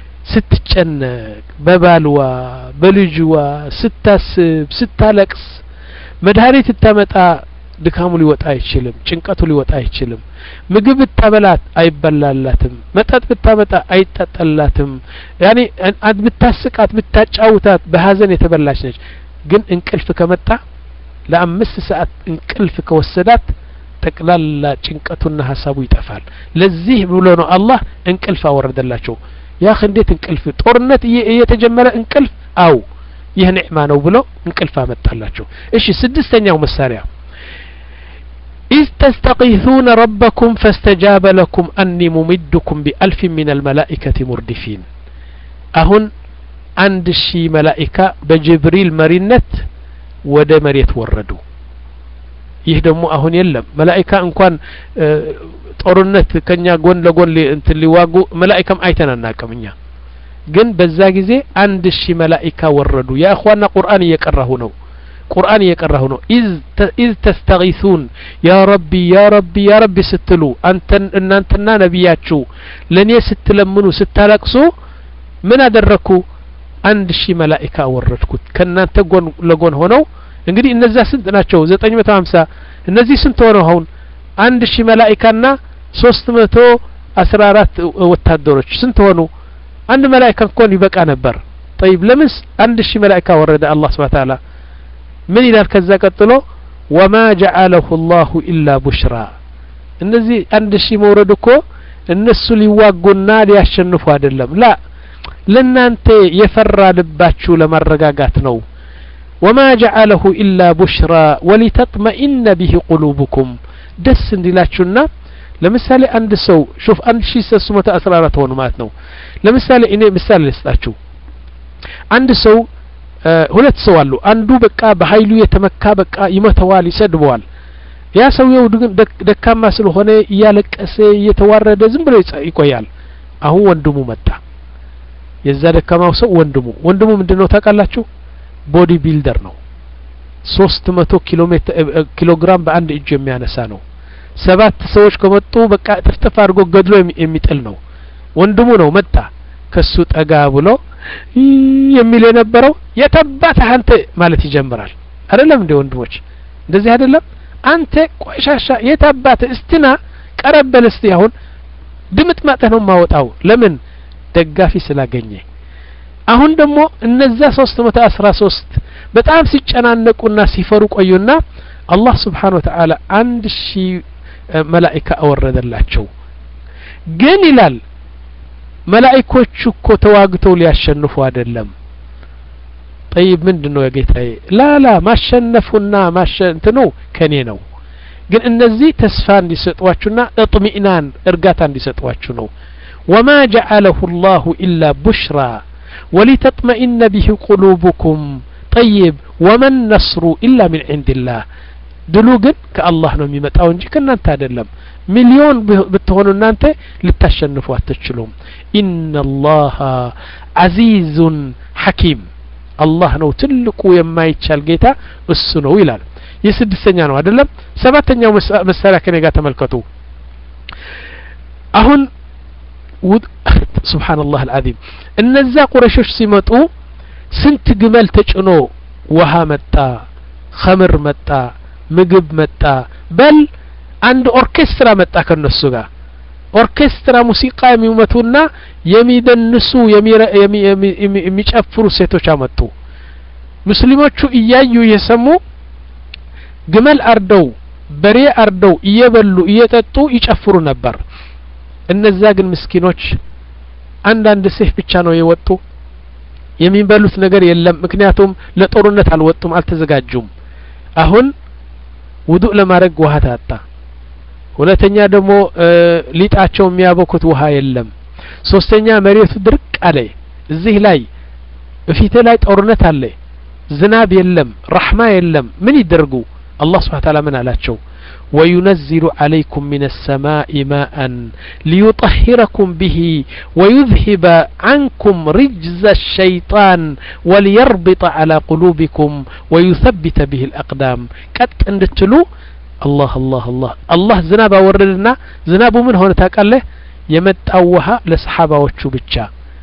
ስትጨነቅ በባልዋ በልጅዋ ስታስብ ስታለቅስ መድኃኒት ብታመጣ ድካሙ ሊወጣ አይችልም ጭንቀቱ ሊወጣ አይችልም ምግብ ብታበላት አይበላላትም መጠጥ ብታመጣ አይጠጠላትም ያኔ ብታስቃት ብታጫውታት በሀዘን የተበላች ነች ግን እንቅልፍ ከመጣ ለአምስት ሰዓት እንቅልፍ ከወሰዳት ጠቅላላ ጭንቀቱና ሀሳቡ ይጠፋል ለዚህ ብሎ ነው አላህ እንቅልፍ አወረደላቸው ያህ እንዴት እንቅልፍ ጦርነት እየተጀመረ እንቅልፍ አው ይህ ኒዕማ ነው ብሎ እንቅልፍ አመጣላቸው እሺ ስድስተኛው መሳሪያ إذ تستغيثون ربكم فاستجاب لكم أني ممدكم بألف من الملائكة مردفين أهن عند شي ملائكة بجبريل مرينت ወደ መሬት ወረዱ ይህ ደግሞ አሁን የለም መላኢካ እንኳን ጦርነት ከኛ ጎን ለጎን እንትን ሊዋጉ መላኢካም አይተን አናቅም እኛ ግን በዛ ጊዜ አንድ ሺህ መላኢካ ወረዱ ያ እኽዋና ቁርአን እየቀራሁ ነው ቁርአን እየቀራሁ ነው ኢዝ ተስተጊሱን ያ ረቢ ያ ረቢ ያ ረቢ ስትሉ አንተን እናንተና ነቢያችሁ ለእኔ ስትለምኑ ስታለቅሱ ምን አደረግኩ አንድ ሺህ መላኢካ አወረድኩት ከእናንተ ጎን ለጎን ሆነው እንግዲህ እነዛ ስንት ናቸው ዘጠኝ መቶ ሀምሳ እነዚህ ስንት ሆነው አሁን አንድ ሺህ መላኢካና ሶስት መቶ አስራ አራት ወታደሮች ስንት ሆኑ አንድ መላኢካ እንኳን ይበቃ ነበር ጠይብ ለምንስ አንድ ሺህ መላኢካ ወረደ አላህ ስብሓ ታላ ምን ይላል ከዛ ቀጥሎ ወማ ጀዓለሁ ላሁ ኢላ ቡሽራ እነዚህ አንድ ሺህ መውረድ እኮ እነሱ ሊዋጉና ሊያሸንፉ አይደለም ላ ለእናንተ የፈራ ልባችሁ ለማረጋጋት ነው ወማ ጀዓለሁ ኢላ ቡሽራ ወሊተጥመኢነ ቢህ ቁሉብኩም ደስ እንዲላችሁና ለምሳሌ አንድ ሰው ሹፍ አንድ ሺ ሶስት መቶ አስራ አራት ሆኑ ማለት ነው ለምሳሌ እኔ ምሳሌ ልስጣችሁ አንድ ሰው ሁለት ሰው አሉ አንዱ በቃ በሀይሉ የተመካ በቃ ይመተዋል ይሰድበዋል ያ ሰውየው ደካማ ስለሆነ እያለቀሰ እየተዋረደ ዝም ብሎ ይቆያል አሁን ወንድሙ መጣ የዛ ደካማው ሰው ወንድሙ ወንድሙ ምንድነው ታውቃላችሁ ቦዲ ቢልደር ነው ሶስት መቶ ኪሎ ሜትር ኪሎ ግራም በአንድ እጁ የሚያነሳ ነው ሰባት ሰዎች ከመጡ በቃ ጥፍጥፍ አድርጎ ገድሎ የሚጥል ነው ወንድሙ ነው መጣ ከሱ ጠጋ ብሎ የሚል የነበረው የተባተህ አንተ ማለት ይጀምራል አይደለም እንደ ወንድሞች እንደዚህ አይደለም አንተ ቆሻሻ የታባተ እስትና ቀረበል እስቲ አሁን ድምጥ ማጠህ ነው ማወጣው ለምን ደጋፊ ስላገኘ አሁን ደግሞ እነዛ ሶስት መቶ አስራ ሶስት በጣም ሲጨናነቁና ሲፈሩ ቆዩና አላህ ስብሓን ወተዓላ አንድ ሺህ መላኢካ አወረደላቸው ግን ይላል መላኢኮቹ እኮ ተዋግተው ሊያሸንፉ አይደለም ጠይብ ምንድን ነው የጌታዬ ላላ ማሸነፉና ማሸንትኑ ከኔ ነው ግን እነዚህ ተስፋ እንዲሰጧችሁና እጥሚእናን እርጋታ እንዲሰጧችሁ ነው ወማ ጀዓለሁ ላሁ ኢላ ቡሽራ ወሊተጥመኢነ ቢህ ቁሉቡኩም ጠይብ ወመን ነስሩ ኢላ ምን ዕንድላህ ድሉ ግን ከአላህ ነው የሚመጣው እንጂ ከእናንተ አይደለም ሚሊዮን ብትሆኑ እናንተ ልታሸንፉ አትችሉም ኢነላሃ አዚዙን ሐኪም አላህ ነው ትልቁ የማይቻል ጌታ እሱ ነው ይላል ይህ ስድስተኛ ነው አይደለም ሰባተኛው መሳሪያ ከኔ ጋር ተመልከቱ አሁን ስብሓንላህ አልዓዚም እነዛ ቁረሾች ሲመጡ ስንት ግመል ተጭኖ ውሃ መጣ ኸምር መጣ ምግብ መጣ በል አንድ ኦርኬስትራ መጣ ከነሱ ጋር ኦርኬስትራ ሙዚቃ የሚመቱና የሚደንሱ የሚጨፍሩ ሴቶች አመጡ ሙስሊሞቹ እያዩ እየሰሙ ግመል አርደው በሬ አርደው እየበሉ እየጠጡ ይጨፍሩ ነበር እነዛ ግን ምስኪኖች አንዳንድ ሴፍ ብቻ ነው የወጡ የሚበሉት ነገር የለም ምክንያቱም ለጦርነት አልወጡም አልተዘጋጁም አሁን ውዱእ ለማድረግ ውሃ ታጣ ሁለተኛ ደግሞ ሊጣቸው የሚያበኩት ውሃ የለም ሶስተኛ መሬቱ ድርቅ አለ እዚህ ላይ በፊት ላይ ጦርነት አለ ዝናብ የለም ረሕማ የለም ምን ይደርጉ አላህ ስብሓን ታላ ምን አላቸው وينزل عليكم من السماء ماء ليطهركم به ويذهب عنكم رجز الشيطان وليربط على قلوبكم ويثبت به الأقدام قد اندتلو الله الله الله الله زناب وردنا زناب من هنا تاقاله የመጣው ውሃ ለሰሓባዎቹ ብቻ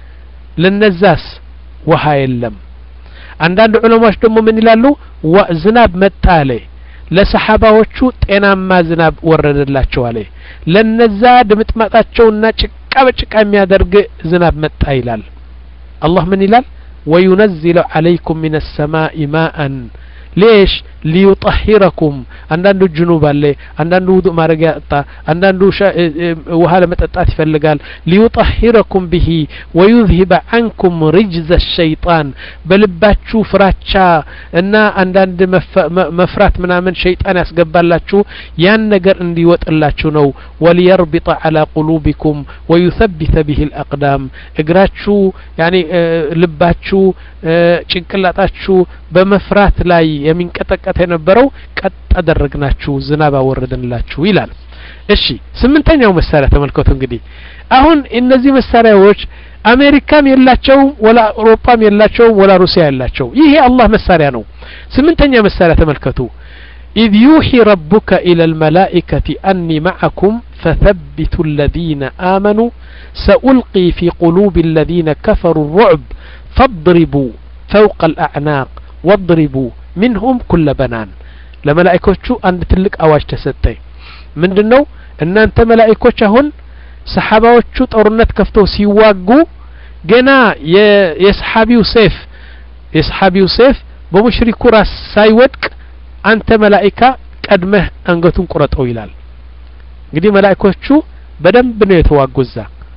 ለነዛስ ውሃ የለም አንዳንድ ዑለማዎች ደግሞ ምን ይላሉ ዝናብ መጣ አለ ለሰሓባዎቹ ጤናማ ዝናብ ወረደላቸው አለ ለነዛ ድምጥማጣቸውና ጭቃ በጭቃ የሚያደርግ ዝናብ መጣ ይላል አላህ ምን ይላል ወዩነዚሉ አለይኩም ምን ሰማኢ ማአን ሌሽ ሊዩጠሂረኩም አንዳንዱ ጅኑብ አለ አንዳንዱ ውዱእ ማድረግ ያጣ አንዳንዱ ውሃ ለመጠጣት ይፈልጋል ሊዩጠሂረኩም ብሂ ወዩዝሂበ አንኩም ሪጅዘ ሸይጣን በልባችሁ ፍራቻ እና አንዳንድ መፍራት ምናምን ሸይጣን ያስገባላችሁ ያን ነገር እንዲወጥላችሁ ነው ወሊየርቢጠ አላ ቁሉቢኩም ወዩሰቢተ ብሂ ልአቅዳም እግራችሁ ያኒ ልባችሁ ጭንቅላጣችሁ በመፍራት ላይ የሚንቀጠቀጥ የነበረው ቀጥ አደረግናችሁ ዝናብ አወረድንላችሁ ይላል እሺ ስምንተኛው መሳሪያ ተመልከቱ እንግዲህ አሁን እነዚህ መሳሪያዎች አሜሪካም የላቸውም ወላ አውሮፓም የላቸውም ወላ ሩሲያ የላቸው ይህ የአላህ መሳሪያ ነው ስምንተኛ መሳሪያ ተመልከቱ إذ يوحي ربك إلى الملائكة أني معكم فثبتوا الذين آمنوا سألقي في قلوب الذين كفروا الرعب فاضربوا فوق الأعناق واضربوا منهم كل بنان ለመላእኮቹ አንድ ትልቅ አዋጅ ተሰጠኝ ምንድን ነው እናንተ መላእኮች አሁን ሰሓባዎቹ ጦርነት ከፍተው ሲዋጉ ገና የሰሓቢው ሴፍ የሰሓቢው ሴፍ በሙሽሪኩ ራስ ሳይወድቅ አንተ መላኢካ ቀድመህ አንገቱን ቁረጠው ይላል እንግዲህ መላእኮቹ በደንብ ነው የተዋጉዛ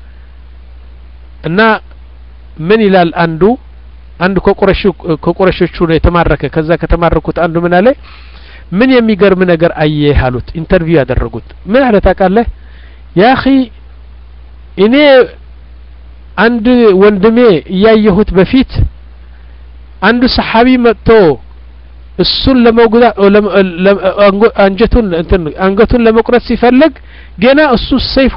እና ምን ይላል አንዱ አንዱ ከቁረሾቹ ነው የተማረከ ከዛ ከተማረኩት አንዱ ምን አለ ምን የሚገርም ነገር አየህ አሉት ኢንተርቪው ያደረጉት ምን አለ ታውቃለህ ያ አኺ እኔ አንድ ወንድሜ እያየሁት በፊት አንዱ ሰሓቢ መጥቶ እሱን ለመጉዳ አንጀቱን እንትን አንገቱን ለመቁረጥ ሲፈልግ ገና እሱ ሰይፉ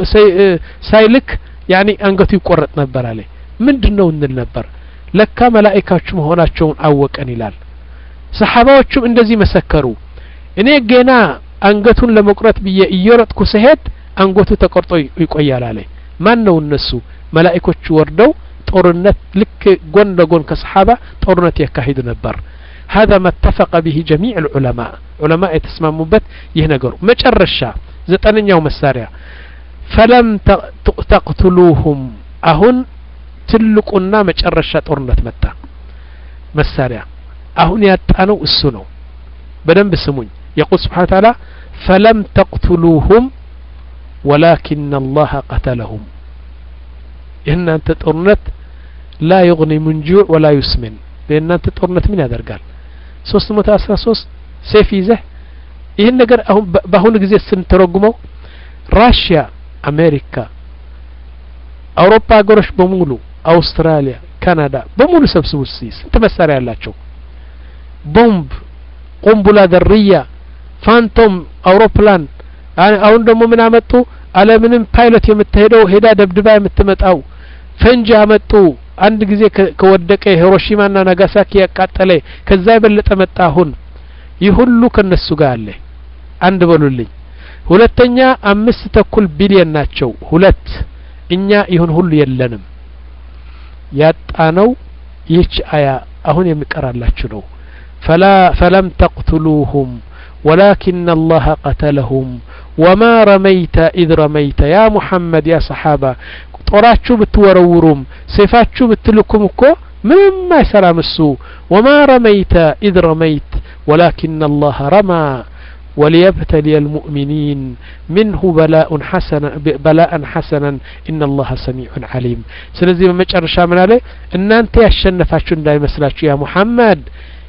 ሳይልክ ያኒ አንገቱ ይቆረጥ ነበር አለ ምንድን ነው እንል ነበር ለካ መላእካዎቹ መሆናቸውን አወቀን ይላል ሰሓባዎቹም እንደዚህ መሰከሩ እኔ ገና አንገቱን ለመቁረጥ ብዬ እየሮጥኩ ስሄድ አንገቱ ተቆርጦ ይቆያል አለ ማን ነው እነሱ መላእኮቹ ወርደው ጦርነት ልክ ጎን ለጎን ከሰሓባ ጦርነት ያካሂዱ ነበር هذا ما اتفق به جميع العلماء علماء يتسمموበት ይህ ነገሩ መጨረሻ ዘጠነኛው መሳሪያ فلم تقتلوهم አሁን ትልቁና መጨረሻ ጦርነት መጣ መሳሪያ አሁን ያጣነው እሱ ነው በደንብ ስሙኝ يقول سبحانه وتعالى فلم تقتلوهم ولكن الله قتلهم የእናንተ ጦርነት لا يغني من جوع ولا يسمن የእናንተ ጦርነት ምን ያደርጋል ሶስት መቶ አስራ ሶስት ሴፍ ይዘህ ይህን ነገር አሁን በአሁኑ ጊዜ ስንተረጉመው ራሽያ አሜሪካ አውሮፓ ሀገሮች በሙሉ አውስትራሊያ ካናዳ በሙሉ ሰብስቡ እስቲ ስንት መሳሪያ ያላቸው ቦምብ ቁምቡላ ደርያ ፋንቶም አውሮፕላን አሁን ደግሞ ምን አመጡ አለምንም ፓይለት የምትሄደው ሄዳ ደብድባ የምትመጣው ፈንጂ አመጡ አንድ ጊዜ ከወደቀ ሂሮሺማና ናጋሳኪ ያቃጠለ ከዛ የበለጠ መጣ አሁን ይህ ሁሉ ከነሱ ጋር አለ አንድ በሉልኝ ሁለተኛ አምስት ተኩል ቢሊየን ናቸው ሁለት እኛ ይሁን ሁሉ የለንም ያጣነው ይህች አያ አሁን የሚቀራላችሁ ነው ፈላ ፈለም ተቅትሉሁም ولكن الله قتلهم وما رميت إذ رميت يا محمد يا صحابة ጦራችሁ ብትወረውሩም ሰይፋችሁ ብትልኩም እኮ ምንም አይሰራም እሱ ወማ ረመይተ ኢዝ ረመይት ወላኪን አላህ ረማ وليبتلي المؤمنين منه بلاء حسنا بلاء حسنا إن الله سميع عليم ስለዚህ በመጨረሻ ምን አለ እናንተ ያሸነፋችሁ እንዳይመስላችሁ ያ ሙሐመድ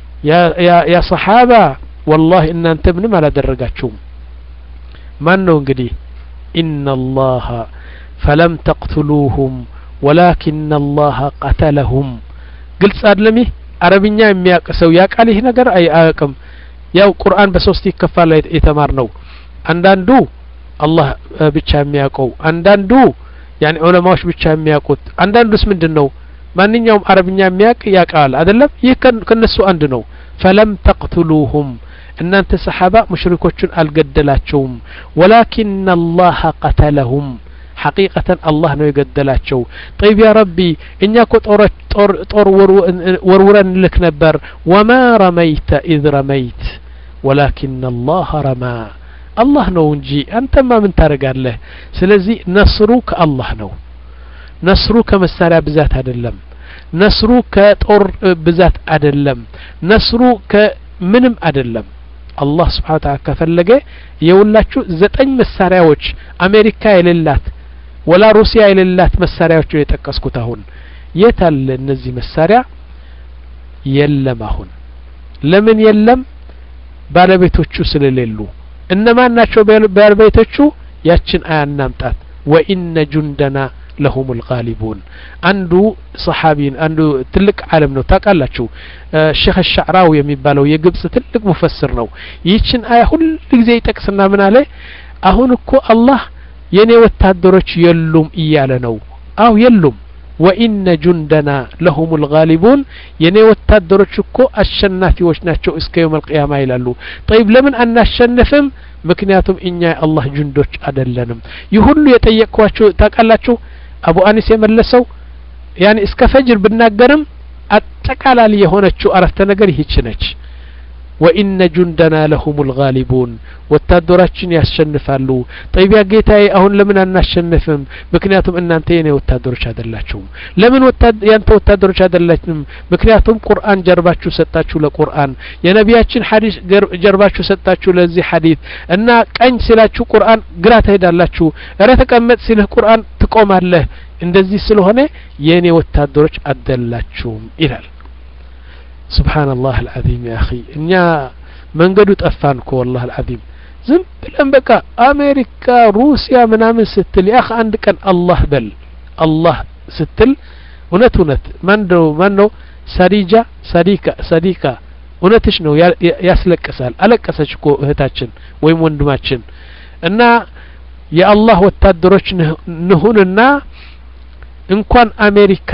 ያ ሰሓባ ወላሂ እናንተ ምንም አላደረጋችሁም ማን ነው እንግዲህ ኢነ አላህ فلم تقتلوهم ولكن الله قتلهم قلت أدلمي አረብኛ የሚያውቅ ሰው ያውቃል ይህ ነገር አይ አያውቅም ያው ቁርአን በሶስት ይከፋል የተማር ነው አንዳንዱ አላህ ብቻ የሚያውቀው አንዳንዱ ያኒ ዑለማዎች ብቻ የሚያውቁት አንዳንዱስ ምንድን ነው ማንኛውም አረብኛ የሚያውቅ ያውቃል አይደለም ይህ ከነሱ አንድ ነው ፈለም ተቅትሉሁም እናንተ ሰሓባ ሙሽሪኮቹን አልገደላቸውም ወላኪን አላህ ቀተለሁም ሐቂቀተን አላህ ነው የገደላቸው ጠይብ ያ ረቢ እኛ ኮ ጦር ወርውረን ልክ ነበር ወማ ረመይተ ኢዝ ረመይት ወላኪን አላህ ረማ አላህ ነው እንጂ አንተማ ምን ታደርጋለህ ስለዚህ ነስሩ ከአላህ ነው ነስሩ ከመሳሪያ ብዛት አይደለም ነስሩ ከጦር ብዛት አይደለም ነስሩ ከምንም አይደለም አላህ ስብሓን ታላ ከፈለገ የውላችሁ ዘጠኝ መሳሪያዎች አሜሪካ የሌላት ወላ ሩሲያ የሌላት መሳሪያዎች ነው የጠቀስኩት አሁን የት አለ እነዚህ መሳሪያ የለም አሁን ለምን የለም ባለቤቶቹ ስለሌሉ እነማን ናቸው ባለቤቶቹ ያችን አያ እናምጣት ወኢነ ጁንደና ለሁም ልጋሊቡን አንዱ ሰሓቢን አንዱ ትልቅ ዓለም ነው ታውቃላችሁ ሼክ ሻዕራዊ የሚባለው የግብጽ ትልቅ ሙፈስር ነው ይህችን አያ ሁል ጊዜ ይጠቅስና ምን አለ አሁን እኮ አላህ የኔ ወታደሮች የሉም እያለ ነው አው የሉም ወኢነ ጁንደና ለሁም ልጋሊቡን የኔ ወታደሮች እኮ አሸናፊዎች ናቸው እስከ የውም አልቅያማ ይላሉ ጠይብ ለምን አናሸንፍም ምክንያቱም እኛ የአላህ ጁንዶች አደለንም ይህ ሁሉ የጠየቅኳችሁ ታውቃላችሁ አቡ አኒስ የመለሰው ያኔ እስከ ፈጅር ብናገርም አጠቃላል የሆነችው አረፍተ ነገር ይህች ነች ወኢነ ጁንደና ለሁም ልጋሊቡን ወታደራችን ያሸንፋሉ ጠይቢያ ጌታዬ አሁን ለምን አናሸንፍም ምክንያቱም እናንተ የኔ ወታደሮች አይደላችሁም ለምን ያንተ ወታደሮች አይደላችሁም ምክንያቱም ቁርአን ጀርባችሁ ሰጣችሁ ለቁርአን የነቢያችን ሐዲስ ጀርባችሁ ሰጣችሁ ለዚህ ሐዲስ እና ቀኝ ሲላችሁ ቁርአን ግራ ትሄዳላችሁ እረ ተቀመጥ ሲልህ ቁርአን ትቆማለህ እንደዚህ ስለሆነ የእኔ ወታደሮች አደላችሁም ይላል ስብሓንላህ አልዓዚም ያ አኺ እኛ መንገዱ ጠፋን እኮ ወላህ አልዓዚም ዝም ብለን በቃ አሜሪካ ሩሲያ ምናምን ስትል ያህ አንድ ቀን አላህ በል አላህ ስትል እውነት እውነት ማን ነው ማን ነው ሳዲጃ ሳዲካ ሳዲካ እውነትሽ ነው ያስለቅሳል አለቀሰች እኮ እህታችን ወይም ወንድማችን እና የአላህ ወታደሮች ንሁንና እንኳን አሜሪካ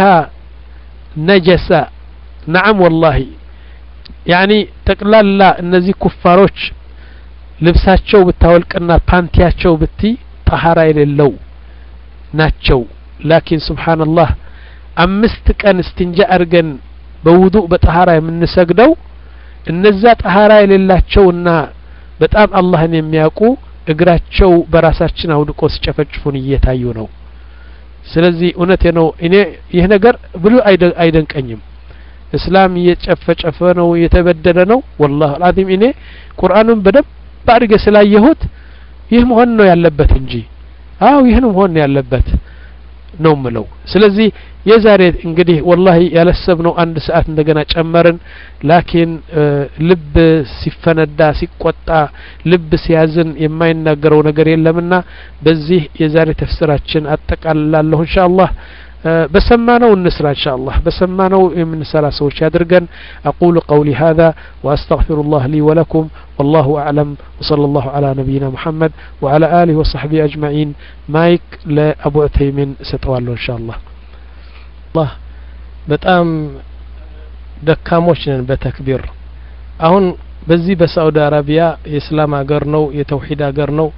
ነጀሳ ነዓም ወላሂ ያኒ ጠቅላላ እነዚህ ኩፋሮች ልብሳቸው ብታወልቅና ፓንቲያቸው ብቲ ጠሀራ የሌለው ናቸው ላኪን ስብሓንላህ አምስት ቀን እስትንጃ አድርገን በውዱእ በጠሀራ የምንሰግደው እነዛ ጠሀራ የሌላቸውና በጣም አላህን የሚያውቁ እግራቸው በራሳችን አውድቆ ሲጨፈጭፉን እየታዩ ነው ስለዚህ እውነቴ ነው እኔ ይህ ነገር ብሉ አይደንቀኝም እስላም እየጨፈጨፈ ነው እየተበደለ ነው ወላሁ አልዓዚም እኔ ቁርአኑን በደንብ አድርገ ስላየሁት ይህ መሆን ነው ያለበት እንጂ አው ይህን መሆን ነው ያለበት ነው ምለው ስለዚህ የዛሬ እንግዲህ ወላሂ ያለሰብነው አንድ ሰዓት እንደገና ጨመርን ላኪን ልብ ሲፈነዳ ሲቆጣ ልብ ሲያዝን የማይናገረው ነገር የለምና በዚህ የዛሬ ተፍስራችን አጠቃልላለሁ እንሻ አላህ بسمانو النسرة إن شاء الله بسمانو من سلا سوش يدرجن أقول قولي هذا وأستغفر الله لي ولكم والله أعلم وصلى الله على نبينا محمد وعلى آله وصحبه أجمعين مايك لأبو عثيمين ستوالو إن شاء الله الله በጣም ደካሞች ነን በተክቢር አሁን በዚህ በሳዑዲ አረቢያ የእስላም ሀገር ነው የተውሂድ ሀገር ነው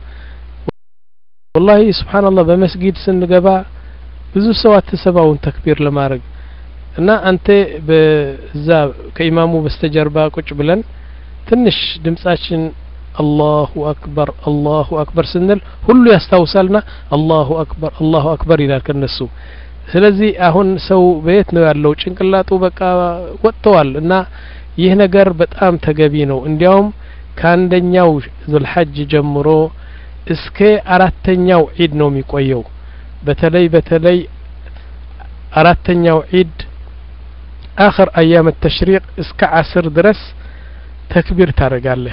ወላሂ ስብሓንላህ በመስጊድ ስንገባ ብዙ ሰው አትሰባውን ተክቢር ለማድረግ እና አንተ በዛ ከኢማሙ በስተጀርባ ቁጭ ብለን ትንሽ ድምጻችን አላሁ አክበር አላሁ አክበር ስንል ሁሉ ያስታውሳልና አላሁ አክበር አላሁ አክበር ይላል ከነሱ ስለዚህ አሁን ሰው በየት ነው ያለው ጭንቅላጡ በቃ ወጥተዋል እና ይህ ነገር በጣም ተገቢ ነው እንዲያውም ከአንደኛው ዙልሐጅ ጀምሮ እስከ አራተኛው ዒድ ነው የሚቆየው በተለይ በተለይ አራተኛው ዒድ አኽር አያም ተሽሪቅ እስከ አስር ድረስ ተክቢር ታደርጋለህ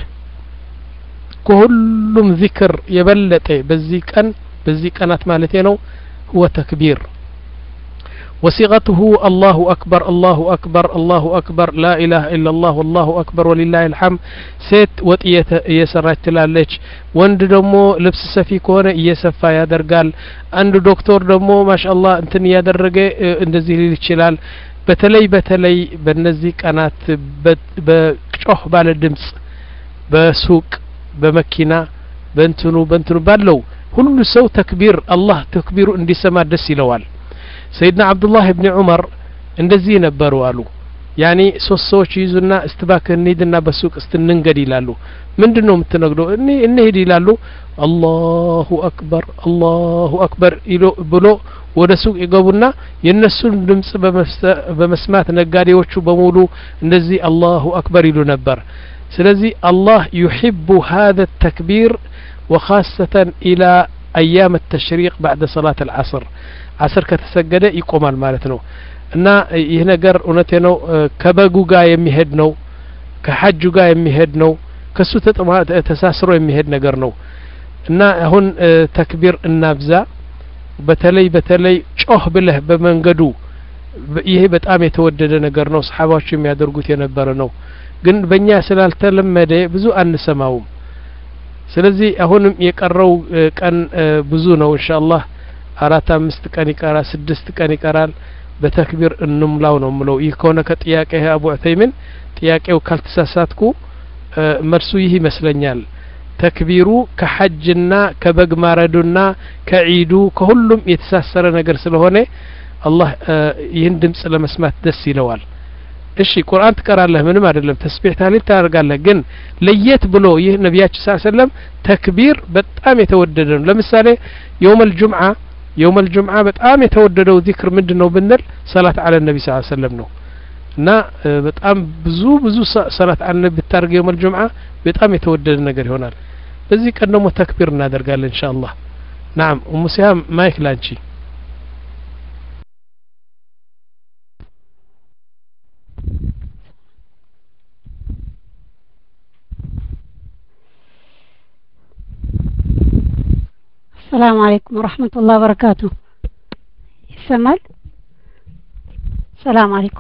ከሁሉም ዚክር የበለጠ በዚህ ቀን በዚህ ቀናት ማለቴ ነው ሁወ ተክቢር وصيغته الله أكبر الله أكبر الله أكبر لا إله إلا الله والله أكبر ولله الحمد ሴት ወጥ እየሰራች ትላለች ወንድ ደግሞ ልብስ ሰፊ ከሆነ እየሰፋ ያደርጋል አንድ ዶክተር ደግሞ ማሻአላህ እንትን እያደረገ እንደዚህ ሊል ይችላል በተለይ በተለይ በእነዚህ ቀናት በጮህ ባለ ድምጽ በሱቅ በመኪና በእንትኑ በእንትኑ ባለው ሁሉ ሰው ተክቢር አላህ ተክቢሩ እንዲሰማ ደስ ይለዋል ሰይድና አብዱላህ ብኒ ዑመር እንደዚህ ነበሩ አሉ ያኒ ሶስት ሰዎች ይዙና እስትባክ እንሂድና በሱቅ እስትንንገድ ይላሉ ምንድን ነው የምትነግደው እኔ እንሂድ ይላሉ አላሁ አክበር አላሁ አክበር ብሎ ወደ ሱቅ ይገቡና የእነሱን ድምጽ በመስማት ነጋዴዎቹ በሙሉ እንደዚህ አላሁ አክበር ይሉ ነበር ስለዚህ አላህ ዩሕቡ هذا التكبير وخاصة إلى أيام التشريق بعد صلاة العصر عصر ከተሰገደ ይቆማል ማለት ነው እና ይህ ነገር እውነቴ ነው ከበጉ ጋር የሚሄድ ነው ከሐጁ ጋር የሚሄድ ነው ከሱ ተሳስሮ የሚሄድ ነገር ነው እና አሁን ተክቢር እናብዛ በተለይ በተለይ ጮህ ብለህ በመንገዱ ይሄ በጣም የተወደደ ነገር ነው ሰሓባዎች የሚያደርጉት የነበረ ነው ግን በእኛ ስላልተለመደ ብዙ አንሰማውም ስለዚህ አሁንም የቀረው ቀን ብዙ ነው እንሻአላህ አራት አምስት ቀን ይቀራል ስድስት ቀን ይቀራል በተክቢር እንምላው ነው ምለው ይህ ከሆነ ከጥያቄ አቡ ዑተይምን ጥያቄው ካልተሳሳትኩ መልሱ ይህ ይመስለኛል ተክቢሩ ከሐጅና ከበግ ማረዱና ከዒዱ ከሁሉም የተሳሰረ ነገር ስለሆነ አላህ ይህን ድምጽ ለመስማት ደስ ይለዋል እሺ ቁርአን ትቀራለህ ምንም አይደለም ተስቢህ ታሊል ታደርጋለህ ግን ለየት ብሎ ይህ ነቢያችን ስ ሰለም ተክቢር በጣም የተወደደ ነው ለምሳሌ የውም ልጁምዓ የውም ልጁምዓ በጣም የተወደደው ዚክር ምንድን ነው ብንል ሰላት አለ ነቢ ስ ሰለም ነው እና በጣም ብዙ ብዙ ሰላት አለ ነቢ ብታደርግ የውም ልጁምዓ በጣም የተወደደ ነገር ይሆናል በዚህ ቀን ደግሞ ተክቢር እናደርጋለን እንሻ አላህ ናም ኡሙ ሲሃም ማይክ ላንቺ السلام عليكم ورحمة الله وبركاته يسمال السلام عليكم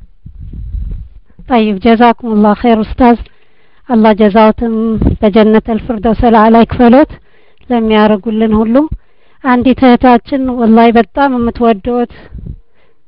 طيب جزاكم الله خير أستاذ الله جزاوتم በጀነት الفردوس الأعلى ይክፈሎት ለሚያደርጉልን ሁሉ አንዲት እህታችን ወላሂ በጣም የምትወደውት